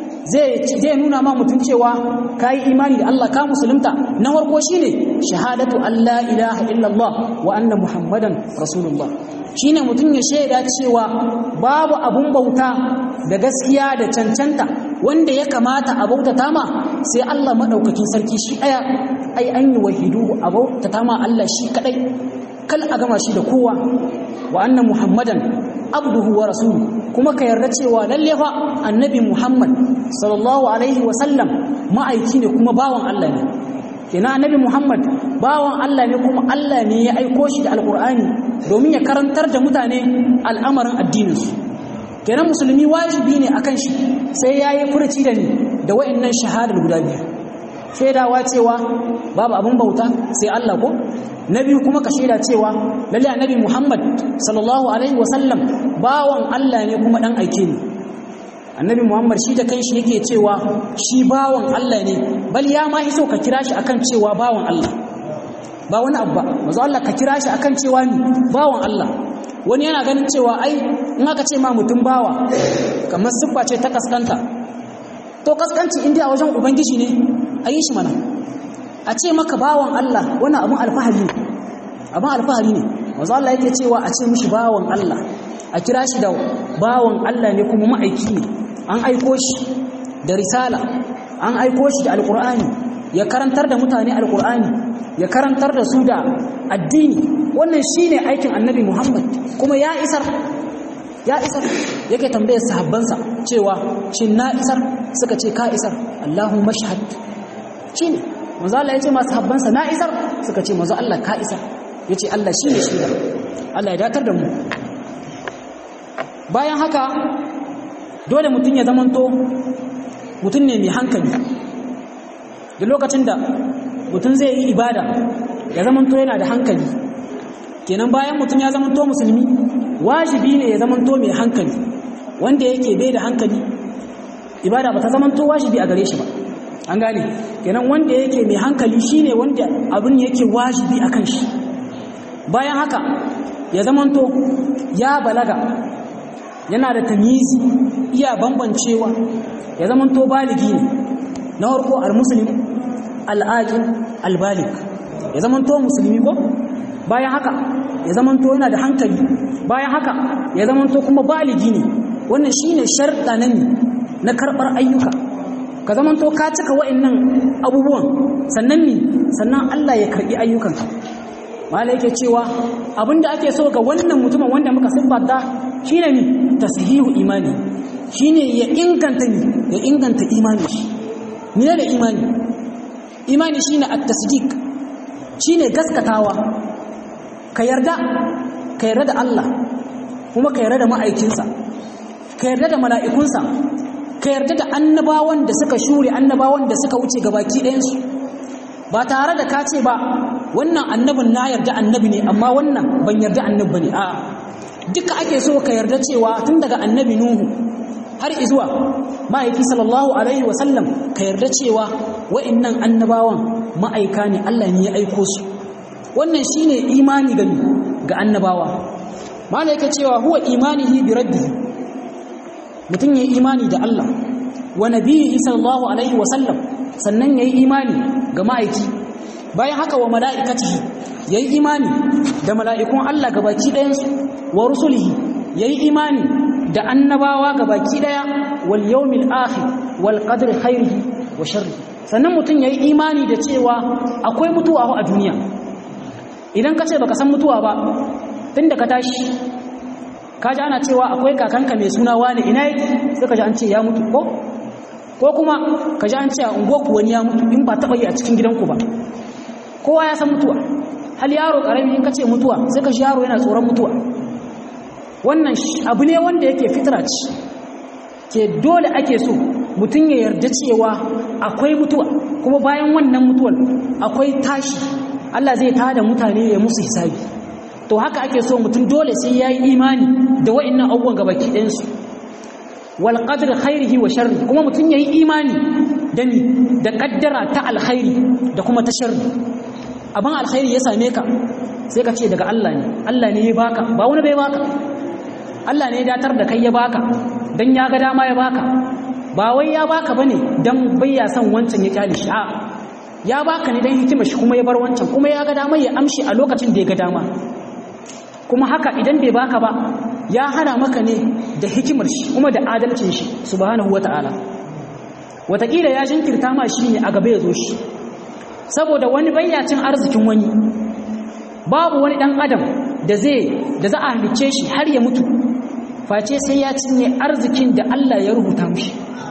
zai nuna ma mutum cewa ka yi imani da Allah ka musulunta na farko shine shahadatu Allah ilaha illallah wa anna muhammadan rasulullah shine mutum ya shaida cewa babu abun bauta da gaskiya da cancanta wanda ya kamata a bautata ma sai Allah madaukakin sarki shi daya ai an yi wahidu a bautata ma Allah shi kadai kal a gama shi da kowa wa anna muhammadan abduhu wa rasuluhu kuma ka yarda cewa lalle fa annabi Muhammad sallallahu alaihi wa sallam ma'aiki ne kuma bawan Allah ne kenan annabi Muhammad bawan Allah ne kuma Allah ne ya aiko shi da alqur'ani domin ya karantar da mutane al'amarin addinin su kenan musulmi wajibi ne akan shi sai yayi furuci da ni da wa'annan shahadar guda biyu shaidawa cewa babu abin bauta sai Allah ko na biyu kuma ka shaida cewa lalle annabi Muhammad sallallahu alaihi wasallam bawan Allah ne kuma dan aike ne annabi Muhammad shi da kanshi yake cewa shi bawan Allah ne bal ya ma iso ka kira shi akan cewa bawan Allah ba wani abu ba manzo Allah ka kira shi akan cewa ni bawan Allah wani yana ganin cewa ai in aka ce ma mutum bawa kamar siffa ce ta kaskanta to kaskanci inda a wajen ubangiji ne a yi shi mana a ce maka bawan Allah wani abun alfahari ne abun alfahari ne wanzu Allah yake cewa a ce mishi bawan Allah a kira shi da bawan Allah ne kuma ma'aiki ne an aiko shi da risala an aiko shi da alkur'ani ya karantar da mutane alkur'ani ya karantar da su da addini wannan shine aikin annabi Muhammad kuma ya isar ya isar yake tambayar sahabbansa cewa shin na isar suka ce ka isar Allahumma shahad shine manzo Allah yace masu habbansa na isar suka ce manzo Allah ka isar yace Allah shine shaida Allah ya datar da mu bayan haka dole mutum ya zamanto mutum ne mai hankali da lokacin da mutum zai yi ibada ya zamanto yana da hankali kenan bayan mutum ya zamanto musulmi wajibi ne ya zamanto mai hankali wanda yake bai da hankali ibada ba ta zamanto wajibi a gare shi ba an gane kenan wanda yake mai hankali shine wanda abin yake wajibi a kan shi bayan haka ya zamanto ya balaga yana da tamizi iya bambancewa ya zama to baligi ne na farko al-muslim al-aqil al-balig ya zama to musulmi ko bayan haka ya zama to yana da hankali bayan haka ya zama to kuma baligi ne wannan shine sharɗa na ne na karɓar ayyuka ka zama to ka cika wa'annan abubuwan sannan ne sannan Allah ya karɓi ayyukanka mala yake cewa abinda ake so ga wannan mutumin wanda muka siffata shine ne tashihu imani shine ya inganta ne ya inganta imani shi ne da imani imani shine at-tasdiq shine gaskatawa ka yarda ka yarda da Allah kuma ka yarda da ma'aikinsa ka yarda da mala'ikunsa ka yarda da annabawan da suka shure annabawan da suka wuce gabaki ɗayansu ba tare da ka ce ba wannan annabin na yarda annabi ne amma wannan ban yarda annabi ne a duka ake so ka yarda cewa tun daga annabi nuhu har izuwa ma'aiki sallallahu alaihi wasallam ka yarda cewa wa'annan annabawan ma'aika ne Allah ne ya aiko su wannan shine imani ga ga annabawa malaika cewa huwa imanihi bi rabbihi mutum yayi imani da Allah wa nabiyyi sallallahu alaihi wasallam sannan yayi imani ga ma'aiki bayan haka wa mala'ikatihi yayi imani da mala'ikun Allah gabaki ɗayansu wa rusulihi yayi imani da annabawa gabaki ɗaya wal yawmil akhir wal qadri khairihi wa sharrihi sannan mutum yayi imani da cewa akwai mutuwa a duniya idan ka ce baka san mutuwa ba tunda ka tashi ka ji ana cewa akwai kakanka mai suna wani ina yake sai ka ji an ce ya mutu ko ko kuma ka ji an ce a unguwarku wani ya mutu in ba taɓa yi a cikin gidanku ba kowa ya san mutuwa hal yaro ƙarami in ka ce mutuwa sai ka shi yaro yana tsoron mutuwa wannan abu ne wanda yake fitra ce ke dole ake so mutum ya yarda cewa akwai mutuwa kuma bayan wannan mutuwar akwai tashi Allah zai tada mutane ya musu hisabi to haka ake so mutum dole sai ya yi imani da wa'annan abubuwan gabaki ɗayansu wal qadr khairihi wa sharri kuma mutum yayi imani da ni da kaddara ta alkhairi da kuma ta sharri abin alkhairi ya same ka sai ka ce daga Allah ne Allah ne ya baka ba wani bai baka Allah ne ya datar da kai ya baka dan ya ga dama ya baka ba wai ya baka bane dan bai ya san wancan ya kyale shi a ya baka ne dan hikimar shi kuma ya bar wancan kuma ya ga dama ya amshi a lokacin da ya ga dama kuma haka idan bai baka ba ya hana maka ne da hikimar shi kuma da adalcin shi subhanahu wata'ala wataƙila ya jinkirta ma shi ne a gaba ya zo shi saboda wani bayyacin arzikin wani babu wani ɗan adam da zai da za a halicce shi har ya mutu face sai ya cinye arzikin da Allah ya rubuta mushi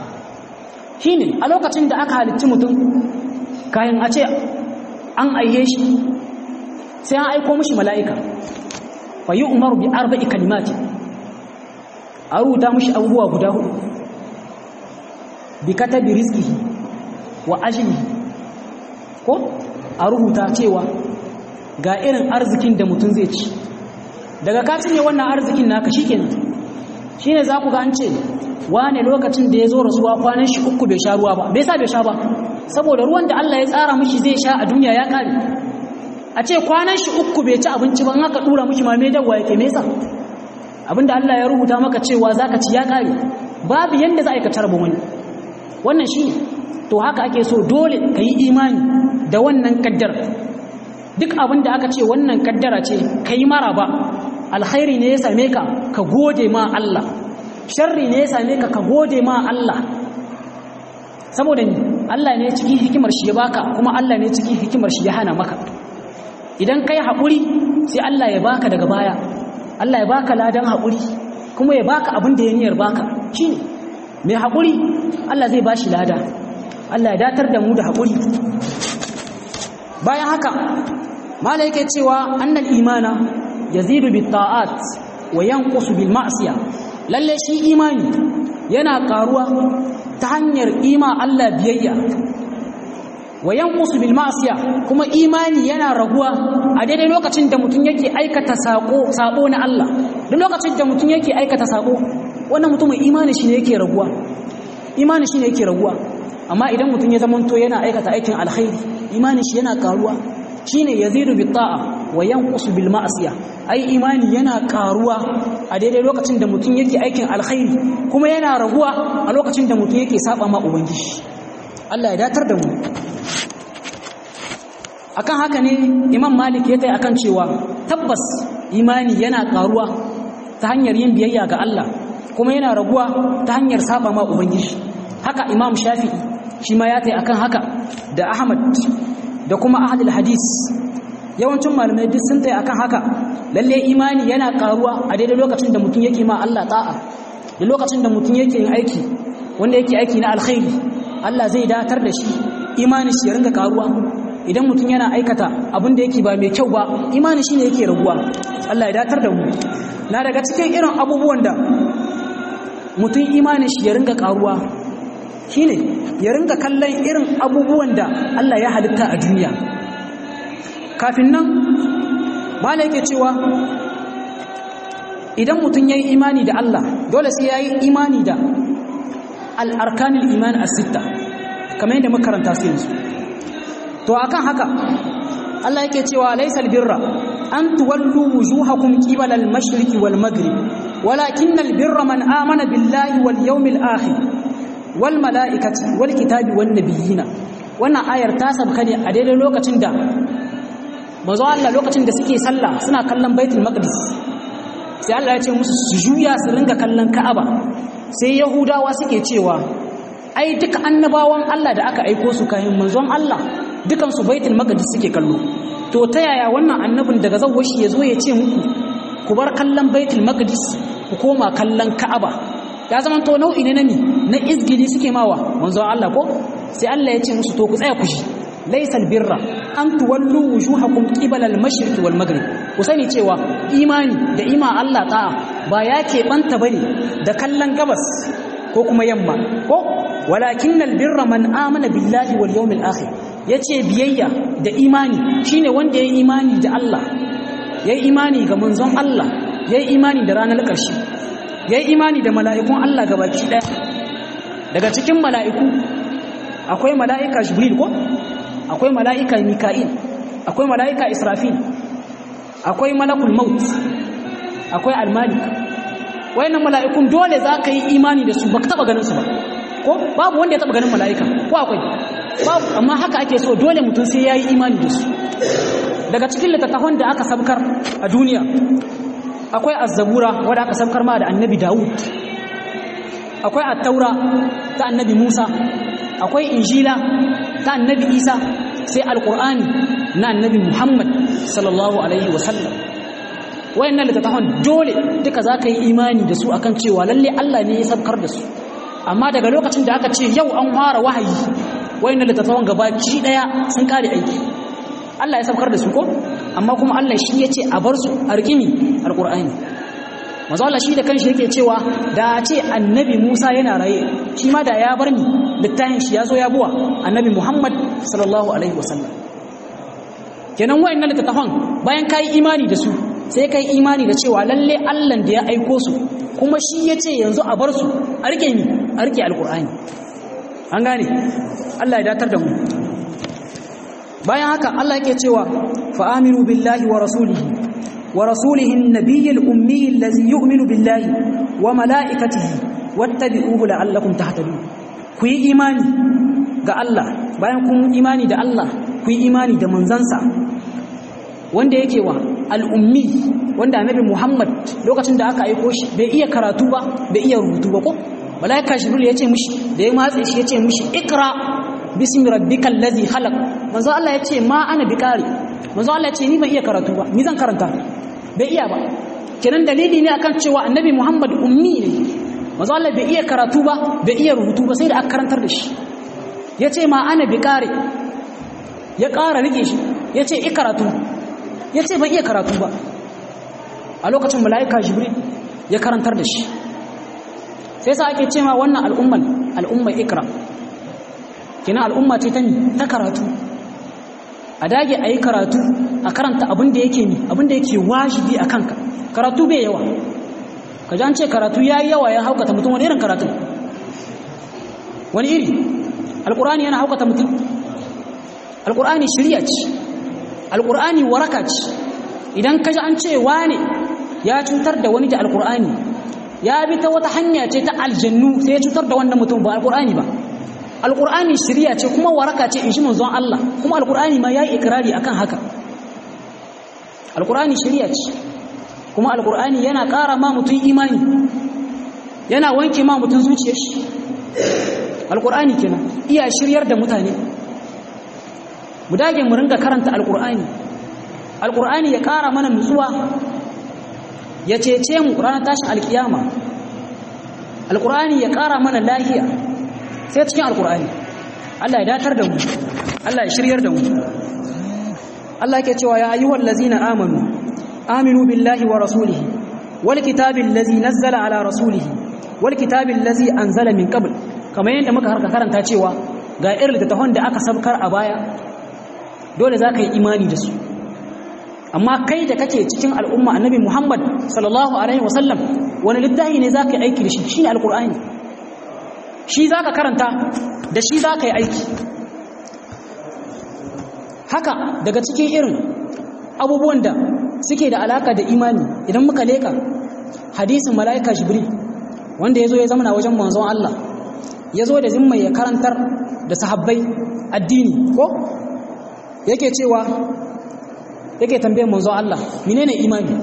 shine a lokacin da aka halicci mutum kayan a ce an aiye shi sai an aiko mushi mala'ika fa yi umaru bi arba'i kalimati a rubuta mushi abubuwa guda hudu bi katabi rizqihi wa ajlihi ko a rubuta cewa ga irin arzikin da mutum zai ci daga ka cinye wannan arzikin naka shikenan shine za ku ga an ce wane lokacin da ya zo rasuwa kwanan shi uku bai sha ruwa ba bai sa bai sha ba saboda ruwan da Allah ya tsara mishi zai sha a duniya ya kare a ce kwanan shi uku bai ci abinci ba in aka dura mishi ma me dawwa yake me yasa abinda Allah ya rubuta maka cewa zaka ci ya kare babu yanda za a yi ka tarbo wani wannan shine to haka ake so dole ka yi imani da wannan kaddara duk abin da aka ce wannan kaddara ce ka yi mara ba alkhairi ne ya same ka ka gode ma Allah sharri ne ya same ka ka gode ma Allah saboda ni Allah ne cikin hikimar shi ya baka kuma Allah ne cikin hikimar shi ya hana maka idan kai haƙuri sai Allah ya baka daga baya Allah ya baka ladan haƙuri kuma ya baka abin da ya niyyar baka shine mai haƙuri Allah zai bashi lada Allah ya datar da mu da haƙuri bayan haka mala yake cewa annal imana yazidu bit ta'at wa yanqusu bil ma'siya lalle shi imani yana karuwa ta hanyar ima Allah biyayya wa yanqusu bil ma'siya kuma imani yana raguwa a daidai lokacin da mutum yake aikata sako sabo na Allah duk lokacin da mutum yake aikata sako wannan mutumin imani shi ne yake raguwa imani shi ne yake raguwa amma idan mutum ya zamanto yana aikata aikin alkhairi imanin shi yana karuwa shine yazidu bi ta'a wa yanqusu bil ma'siya ai imani yana karuwa a daidai lokacin da mutum yake aikin alkhairi kuma yana raguwa a lokacin da mutum yake saba ma ubangiji Allah ya datar da mu akan haka ne imam malik ya tai akan cewa tabbas imani yana karuwa ta hanyar yin biyayya ga Allah kuma yana raguwa ta hanyar saba ma ubangiji haka imam shafi'i shi ma ya tai akan haka da ahmad da kuma ahlul hadis yawancin malamai duk sun tai akan haka lalle imani yana karuwa a daidai lokacin da mutum yake ma Allah ta'a da lokacin da mutum yake yin aiki wanda yake aiki na alkhairi Allah zai datar da shi imani shi ya ringa karuwa idan mutum yana aikata abin da yake ba mai kyau ba imani shi ne yake raguwa Allah ya datar da mu na daga cikin irin abubuwan da mutum imani shi ya ringa karuwa shine ya ringa kallon irin abubuwan da Allah ya halitta a duniya kafin nan mala yake cewa idan mutum ya yi imani da Allah dole sai ya yi imani da al'arkanin iman a sitta kamar yadda makaranta su yanzu to akan haka Allah yake cewa laysal birra an tuwallu wujuhakum qibala al-mashriqi wal maghrib walakinnal birra man amana billahi wal yawmil akhir wal malaikati wal kitabi wan nabiyina wannan ayar ta sabka ne a daidai lokacin da manzo Allah lokacin da suke sallah suna kallon baitul maqdis sai Allah ya ce musu su juya su ringa kallon Ka'aba sai Yahudawa suke cewa ai duka annabawan Allah da aka aiko su kayan manzon Allah dukan su baitul maqdis suke kallo to ta yaya wannan annabin daga zawwashi ya zo ya ce muku ku bar kallon baitul maqdis ku koma kallon Ka'aba ya zama to nau'i ne na ni na izgili suke mawa manzon Allah ko sai Allah ya ce musu to ku tsaya ku shi laysal birra an tuwallu wujuhakum qibala al-mashriq wal maghrib ku sani cewa imani da ima Allah ta'a ba ya ke banta bane da kallon gabas ko kuma yamma ko walakinnal birra man amana billahi wal yawmil akhir yace biyayya da imani shine wanda yayi imani da Allah yayi imani ga manzon Allah yayi imani da ranar ƙarshe yayi imani da mala'ikun Allah gabaki daya daga cikin mala'iku akwai mala'ika jibril ko akwai mala'ika mika'il akwai mala'ika israfil akwai malakul maut akwai almalik wayannan mala'ikun dole za ka yi imani da su ba ka taba ganin su ba ko babu wanda ya taba ganin mala'ika ko akwai babu amma haka ake so dole mutum sai ya yi imani da su daga cikin littattafan da aka sabkar a duniya akwai azzabura wadda aka sabkar ma da annabi dawud akwai attaura ta annabi musa akwai injila ta annabi isa sai alkur'ani na annabi muhammad sallallahu alaihi wasallam wayannan littattafan dole duka za ka yi imani da su akan cewa lalle allah ne ya sabkar da su amma daga lokacin da aka ce yau an fara wahayi wayannan littattafan gabaki daya sun kare aiki allah ya sabkar da su ko amma kuma allah shi ya ce a bar su a rikimi alkur'ani mazu Allah shi da kanshi yake cewa da ce annabi Musa yana raye shi ma da ya bar ni littafin shi ya zo ya buwa annabi Muhammad sallallahu alaihi wasallam kenan wayannan littafan bayan kai imani da su sai kai imani da cewa lalle Allah da ya aiko su kuma shi yace yanzu a bar su a rike ni a rike alqur'ani an gane Allah ya datar da mu bayan haka Allah yake cewa fa aminu billahi wa rasulihi ورسوله النبي الأمي الذي يؤمن بالله وملائكته واتبعوه لعلكم تهتدون كوي إيماني ga Allah bayan kun imani da Allah ku yi imani da manzansa wanda yake wa al'ummi wanda annabi Muhammad lokacin da aka aiko shi bai iya karatu ba bai iya rubutu ba ko malaika jibril ya ce mishi da ya matse shi ya ce mishi ikra bismi rabbikal ladhi khalaq manzo Allah ya ce ma ana biqari manzo Allah ya ce ni ban iya karatu ba ni zan karanta bai iya ba kenan dalili ne akan cewa annabi Muhammad ummi ne manzo Allah bai iya karatu ba bai iya rubutu ba sai da aka karantar da shi yace ma ana bi kare ya ƙara rike shi yace i karatu yace ban iya karatu ba a lokacin malaika jibril ya karantar da shi sai sa ake cewa wannan al'umman al'umma ikra kenan al'umma ce ta ta karatu a dage a yi karatu a karanta abin da yake ni abin da yake wajibi a kanka karatu bai yawa ka ji an ce karatu ya yi yawa ya haukata mutum wani irin karatu wani iri alkur'ani yana haukata mutum alkur'ani shirya ce alkur'ani waraka ce idan kaji an ce wane ya cutar da wani da alkur'ani ya bi ta wata hanya ce ta aljannu sai ya cutar da wannan mutum ba alkur'ani ba alkur'ani shirya ce kuma waraka ce in shi manzon Allah kuma alkur'ani ma yayi ikrari akan haka alkur'ani shirya ce kuma alkur'ani yana ƙara ma mutum imani yana wanke ma mutum zuciyar shi alkur'ani kenan iya shiryar da mutane mu dage mu ringa karanta alkur'ani alkur'ani ya ƙara mana nutsuwa ya cece mu ranar tashin alkiyama alkur'ani ya ƙara mana lahiya sai cikin alkur'ani Allah ya datar da mu Allah ya shiryar da mu Allah yake cewa ya ayyuhal ladzina amanu aminu billahi wa rasulihi wal kitabil ladzi nazzala ala rasulihi wal kitabil ladzi anzala min qabl kamar yadda muka harka karanta cewa ga irin littattafan da aka sabkar a baya dole za ka yi imani da su amma kai da kake cikin al'umma annabi Muhammad sallallahu alaihi wasallam wani littafi ne za ka yi aiki da shi shine alqur'ani shi za ka karanta da shi za ka yi aiki haka daga cikin irin abubuwan da suke da alaka da imani idan muka leka hadisin mala'ika jibril wanda ya zo ya zama wajen manzon Allah ya zo da zimma ya karantar da sahabbai addini ko yake cewa yake tambayar manzon Allah menene imani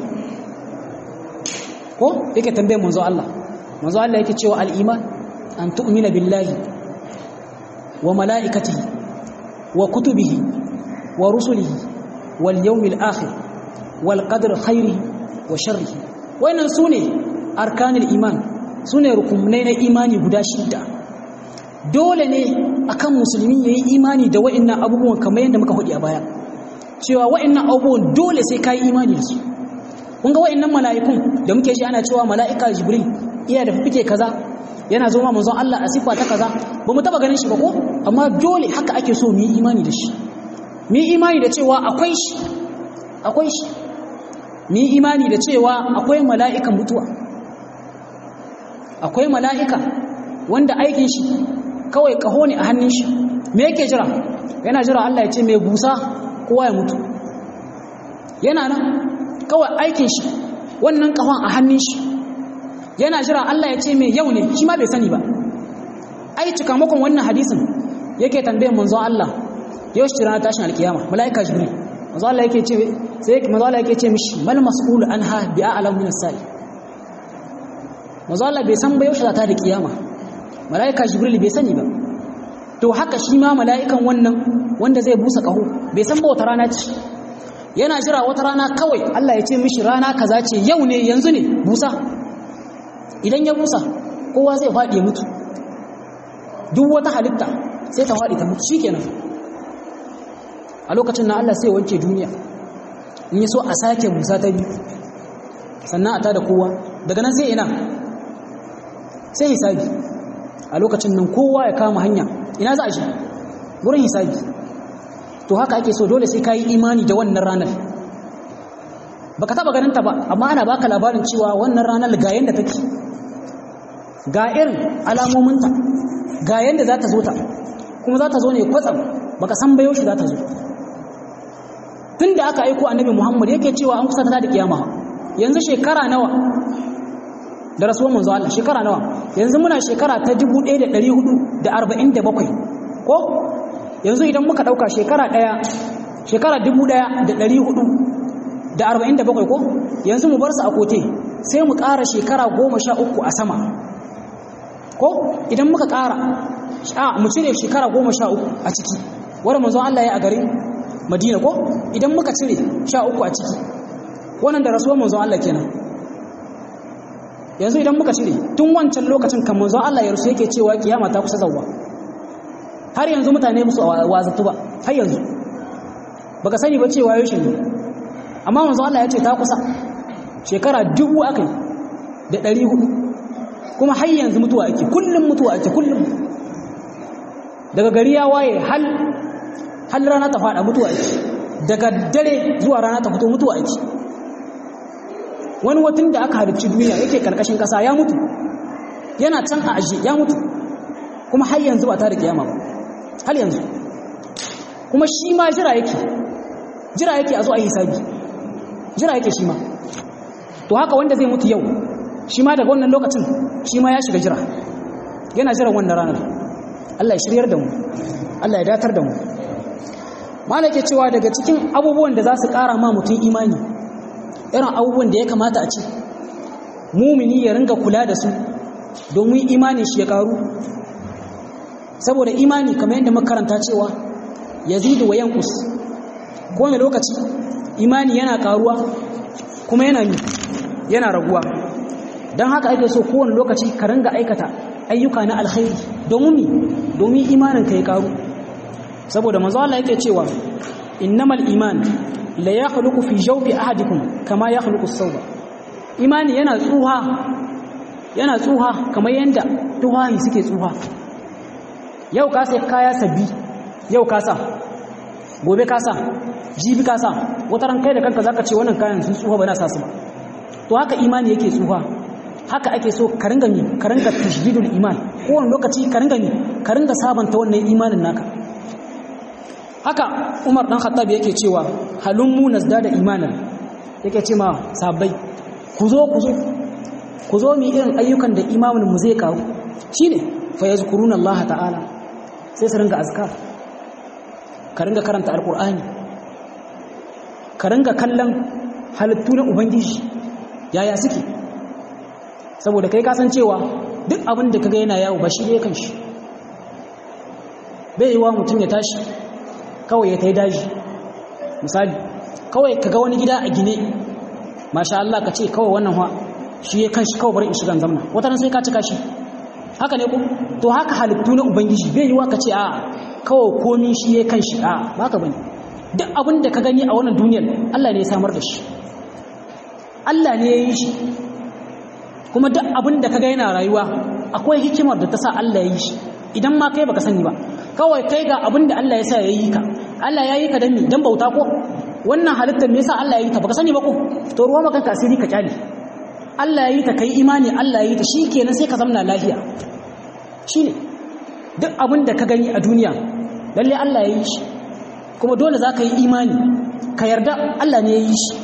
ko yake tambayar manzon Allah manzon Allah yake cewa al-iman an tu'mina billahi wa mala'ikatihi wa kutubihi wa rusulihi wal yawmil akhir wal qadri khairihi wa sharrihi wannan sune arkanul iman sune rukunai na imani guda shida dole ne akan musulmi yayi imani da wa'annan abubuwan kamar yadda muka hudi a baya cewa wa'annan abubuwan dole sai kai imani da su kun ga wa'annan mala'ikun da muke shi ana cewa mala'ika jibril iya da fike kaza yana zo ma manzon Allah a sifa ta kaza ba mu taba ganin shi ba ko amma dole haka ake so mu yi imani da shi mu yi imani da cewa akwai shi akwai shi mu yi imani da cewa akwai mala'ikan mutuwa akwai mala'ika wanda aikin shi kawai kaho ne a hannun shi me yake jira yana jira Allah ya ce mai busa kowa ya mutu yana nan kawai aikin shi wannan kahon a hannun shi yana jira Allah ya ce mai yau ne shi ma bai sani ba ai cikamakon wannan hadisin yake tambayar manzo Allah yau shi ranar tashin alkiyama mala'ika jibril manzo Allah yake ce sai manzo Allah yake ce mishi mal mas'ul anha bi a'lam min as-sa'i manzo Allah bai san ba yau shi za ta da kiyama mala'ika jibril bai sani ba to haka shi ma mala'ikan wannan wanda zai busa kaho bai san ba wata rana ce yana jira wata rana kawai Allah ya ce mishi rana kaza ce yau ne yanzu ne busa idan ya busa kowa zai faɗi ya mutu duk wata halitta sai ta faɗi ta mutu shikenan a lokacin na Allah sai wanke duniya in yi so a sake busa ta biyu sannan a tada kowa daga nan sai ina sai hisabi a lokacin nan kowa ya kama hanya ina za a shi wurin hisabi to haka ake so dole sai ka yi imani da wannan ranar baka taba ganin ta ba amma ana baka labarin cewa wannan ranar ga yanda take ga irin alamominta ga yanda za ta zo ta kuma za ta zo ne kwatsam baka san bayo shi za ta zo tun da aka aiko annabi muhammad yake cewa an kusa ta da kiyama yanzu shekara nawa da rasuwar manzo Allah shekara nawa yanzu muna shekara ta 1447 ko yanzu idan muka dauka shekara daya shekara 1447 ko yanzu mu bar su a kote sai mu ƙara shekara 13 a sama ko idan muka ƙara a mu cire shekara 13 a ciki wanda manzo Allah ya a garin Madina ko idan muka cire 13 a ciki wannan da rasuwar manzo Allah kenan yanzu idan muka cire tun wancan lokacin kan manzo Allah ya rusu yake cewa kiyama ta kusa zawwa har yanzu mutane musu wazatu ba har yanzu baka sani ba cewa yau ne amma manzo Allah ya ce ta kusa shekara dubu akai da ɗari hudu kuma har yanzu mutuwa ake kullum mutuwa ake kullum daga gari ya waye hal hal rana ta fada mutuwa ake daga dare zuwa rana ta fito mutuwa ake wani watan da aka halicci duniya yake karkashin kasa ya mutu yana can a aji ya mutu kuma har yanzu ba ta da kiyama ba har yanzu kuma shi ma jira yake jira yake a zo a yi hisabi jira yake shi ma to haka wanda zai mutu yau shi ma daga wannan lokacin shi ma ya shiga jira yana jiran wannan ranar Allah ya shiryar da mu Allah ya datar da mu malake cewa daga cikin abubuwan da za su ƙara ma mutum imani irin abubuwan da ya kamata a ce mumini ya ringa kula da su domin imanin shi ya ƙaru saboda imani kamar yadda makaranta cewa yazidu wa yankus kowane lokaci imani yana ƙaruwa kuma yana yana raguwa don haka ake so kowane lokaci ka ringa aikata ayyuka na alkhairi domin mi domin imanin ka ya karu saboda manzo Allah yake cewa innamal iman la yakhluqu fi jawfi ahadikum kama yakhluqu as-sawba imani yana tsuha yana tsuha kamar yanda tuhayi suke tsuha yau ka sai kaya sabbi yau ka sa gobe ka sa jibi ka sa wata ran kai da kanka zaka ce wannan kayan sun tsuha ba na sa su ba to haka imani yake tsuha haka ake so ka ringa mi ka ringa tashdidul iman kowane lokaci ka ringa mi ka ringa sabanta wannan imanin naka haka Umar dan Khattab yake cewa halummu nazdada imanan yake ce ma sahabbai ku zo ku zo ku zo mi irin ayyukan da imamin mu zai karu shine fa yazkuruna Allah ta'ala sai su ringa azkar ka ringa karanta alqur'ani ka ringa kallon halittu na ubangiji yaya suke saboda kai kasancewa duk abin da kaga yana yawo ba shi ne kan shi bai yi wa mutum ya tashi kawai ya tai daji misali kawai kaga wani gida a gine masha Allah ka ce kawai wannan ha shi ya kan shi kawai bari in shiga zamna wata ran sai ka cika shi haka ne ko to haka halittu na ubangiji bai yi wa ka ce a kawai komi shi ya kan shi a ba ka bane duk abin da ka gani a wannan duniyar Allah ne ya samar da shi Allah ne ya yi shi kuma duk abin da kaga yana rayuwa akwai hikimar da ta sa Allah ya yi shi idan ma kai baka sani ba kawai kai ga abin da Allah ya sa ya yi ka Allah ya yi ka dan me dan bauta ko wannan halittar me yasa Allah ya yi ta baka sani ba ko to ruwa maka kasiri ka kyale Allah ya yi ta kai imani Allah ya yi ta shikenan sai ka zamna lafiya shine duk abin da ka gani a duniya lalle Allah ya yi shi kuma dole za ka yi imani ka yarda Allah ne ya yi shi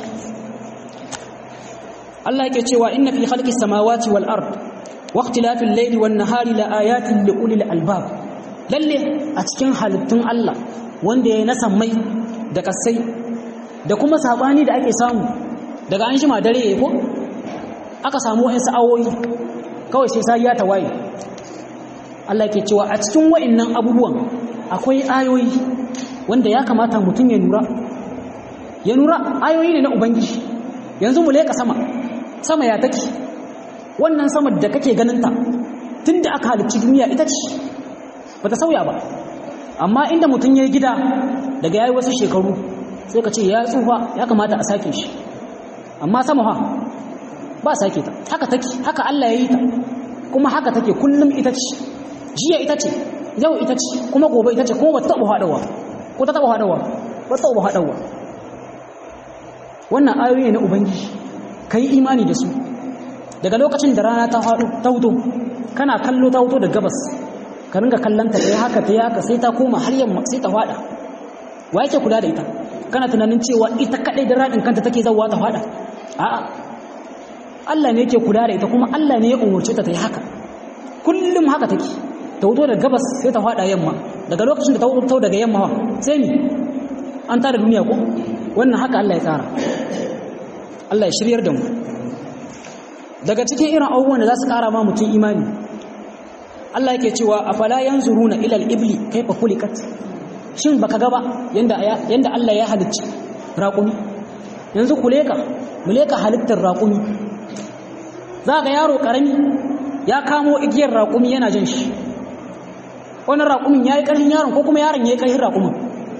Allah yake cewa inna fi khalqis samawati wal ard wa ikhtilafil layli wan nahari la ayatin li ulil albab lalle a cikin halittun Allah wanda ya nasa mai da kasai da kuma sabani da ake samu daga an shima dare yayi ko aka samu wasu awoyi kawai sai sai ya tawaye Allah yake cewa a cikin wa'annan abubuwan akwai ayoyi wanda ya kamata mutum ya nura ya nura ayoyi ne na ubangiji yanzu mu leka sama sama ya take wannan sama da kake ganinta tun da aka halicci duniya ita ce ba ta sauya ba amma inda mutum ya yi gida daga yayi wasu shekaru sai ka ce ya tsufa ya kamata a sake shi amma sama ha ba sake ta haka take haka Allah ya yi ta kuma haka take kullum ita ce jiya ita ce yau ita ce kuma gobe ita ce kuma ba ta taɓa haɗawa ko ta taɓa haɗawa ba ta taɓa haɗawa wannan ayoyi na ubangiji ka yi imani da su daga lokacin da rana ta hutu kana kallo ta hutu da gabas ka ringa kallanta ta yi haka ta yi haka sai ta koma har yamma sai ta fada wa yake kula da ita kana tunanin cewa ita kadai da radin kanta take zauwa ta fada a'a Allah ne yake kula da ita kuma Allah ne ya umurce ta ta yi haka kullum haka take ta hutu da gabas sai ta fada yamma daga lokacin da ta hutu daga yamma sai ni an tara duniya ko wannan haka Allah ya tsara Allah ya shiryar da mu daga cikin irin abubuwan da za su ƙara ma mutum imani Allah yake cewa afala yanzuruna ila al-ibli kayfa khuliqat shin baka ga ba yanda yanda Allah ya halicci raƙumi yanzu kuleka muleka halittar raƙumi za ga yaro karami ya kamo igiyar raƙumi yana jin shi wannan raƙumin yayi ƙarfin yaron ko kuma yaron yayi ƙarfin raƙumin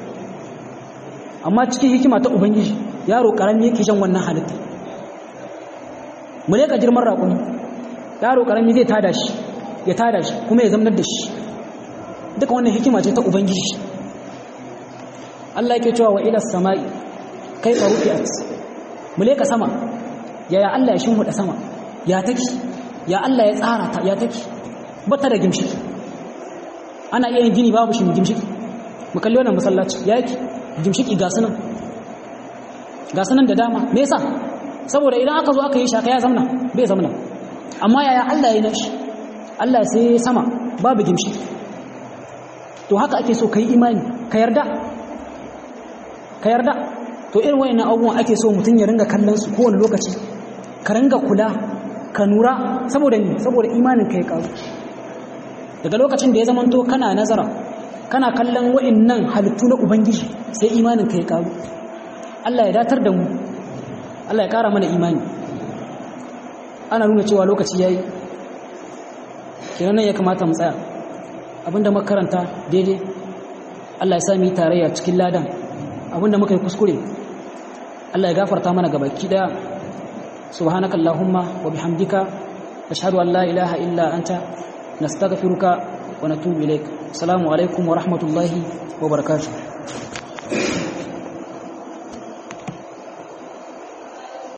amma cikin hikima ta ubangiji yaro karami yake jan wannan halitta mu ne ka girman raƙumi yaro karami zai tada shi ya tada shi kuma ya zamnar da shi duka wannan hikima ce ta ubangiji Allah yake cewa wa ila samai kaifa rufi'at mu ne ka sama yaya Allah ya shimhuda sama ya take ya Allah ya tsara ta ya take bata da gimshiki ana iya yin gini babu shi gimshiki mu kalli wannan masallaci ya yake gimshiki ga sunan ga sanan da dama me yasa saboda idan aka zo aka yi shaka ya zamna bai zamna amma yaya Allah ya nashi Allah sai sama babu gimshi to haka ake so kai imani ka yarda ka yarda to irin wayannan abubuwan ake so mutum ya ringa kallon su kowane lokaci ka ringa kula ka nura saboda ni saboda imanin ka ya karu daga lokacin da ya zamanto kana nazara kana kallon wayannan halittu na ubangiji sai imanin ka ya karu Allah ya datar da mu Allah ya kara mana imani ana nuna cewa lokaci yayi kenan nan ya kamata mu tsaya abinda muka karanta daidai Allah ya sa mu yi tarayya cikin ladan abinda muka yi kuskure Allah ya gafarta mana gabaki daya subhanakallahumma wa bihamdika ashhadu an la ilaha illa anta nastaghfiruka wa natubu ilaik assalamu alaikum wa rahmatullahi wa barakatuh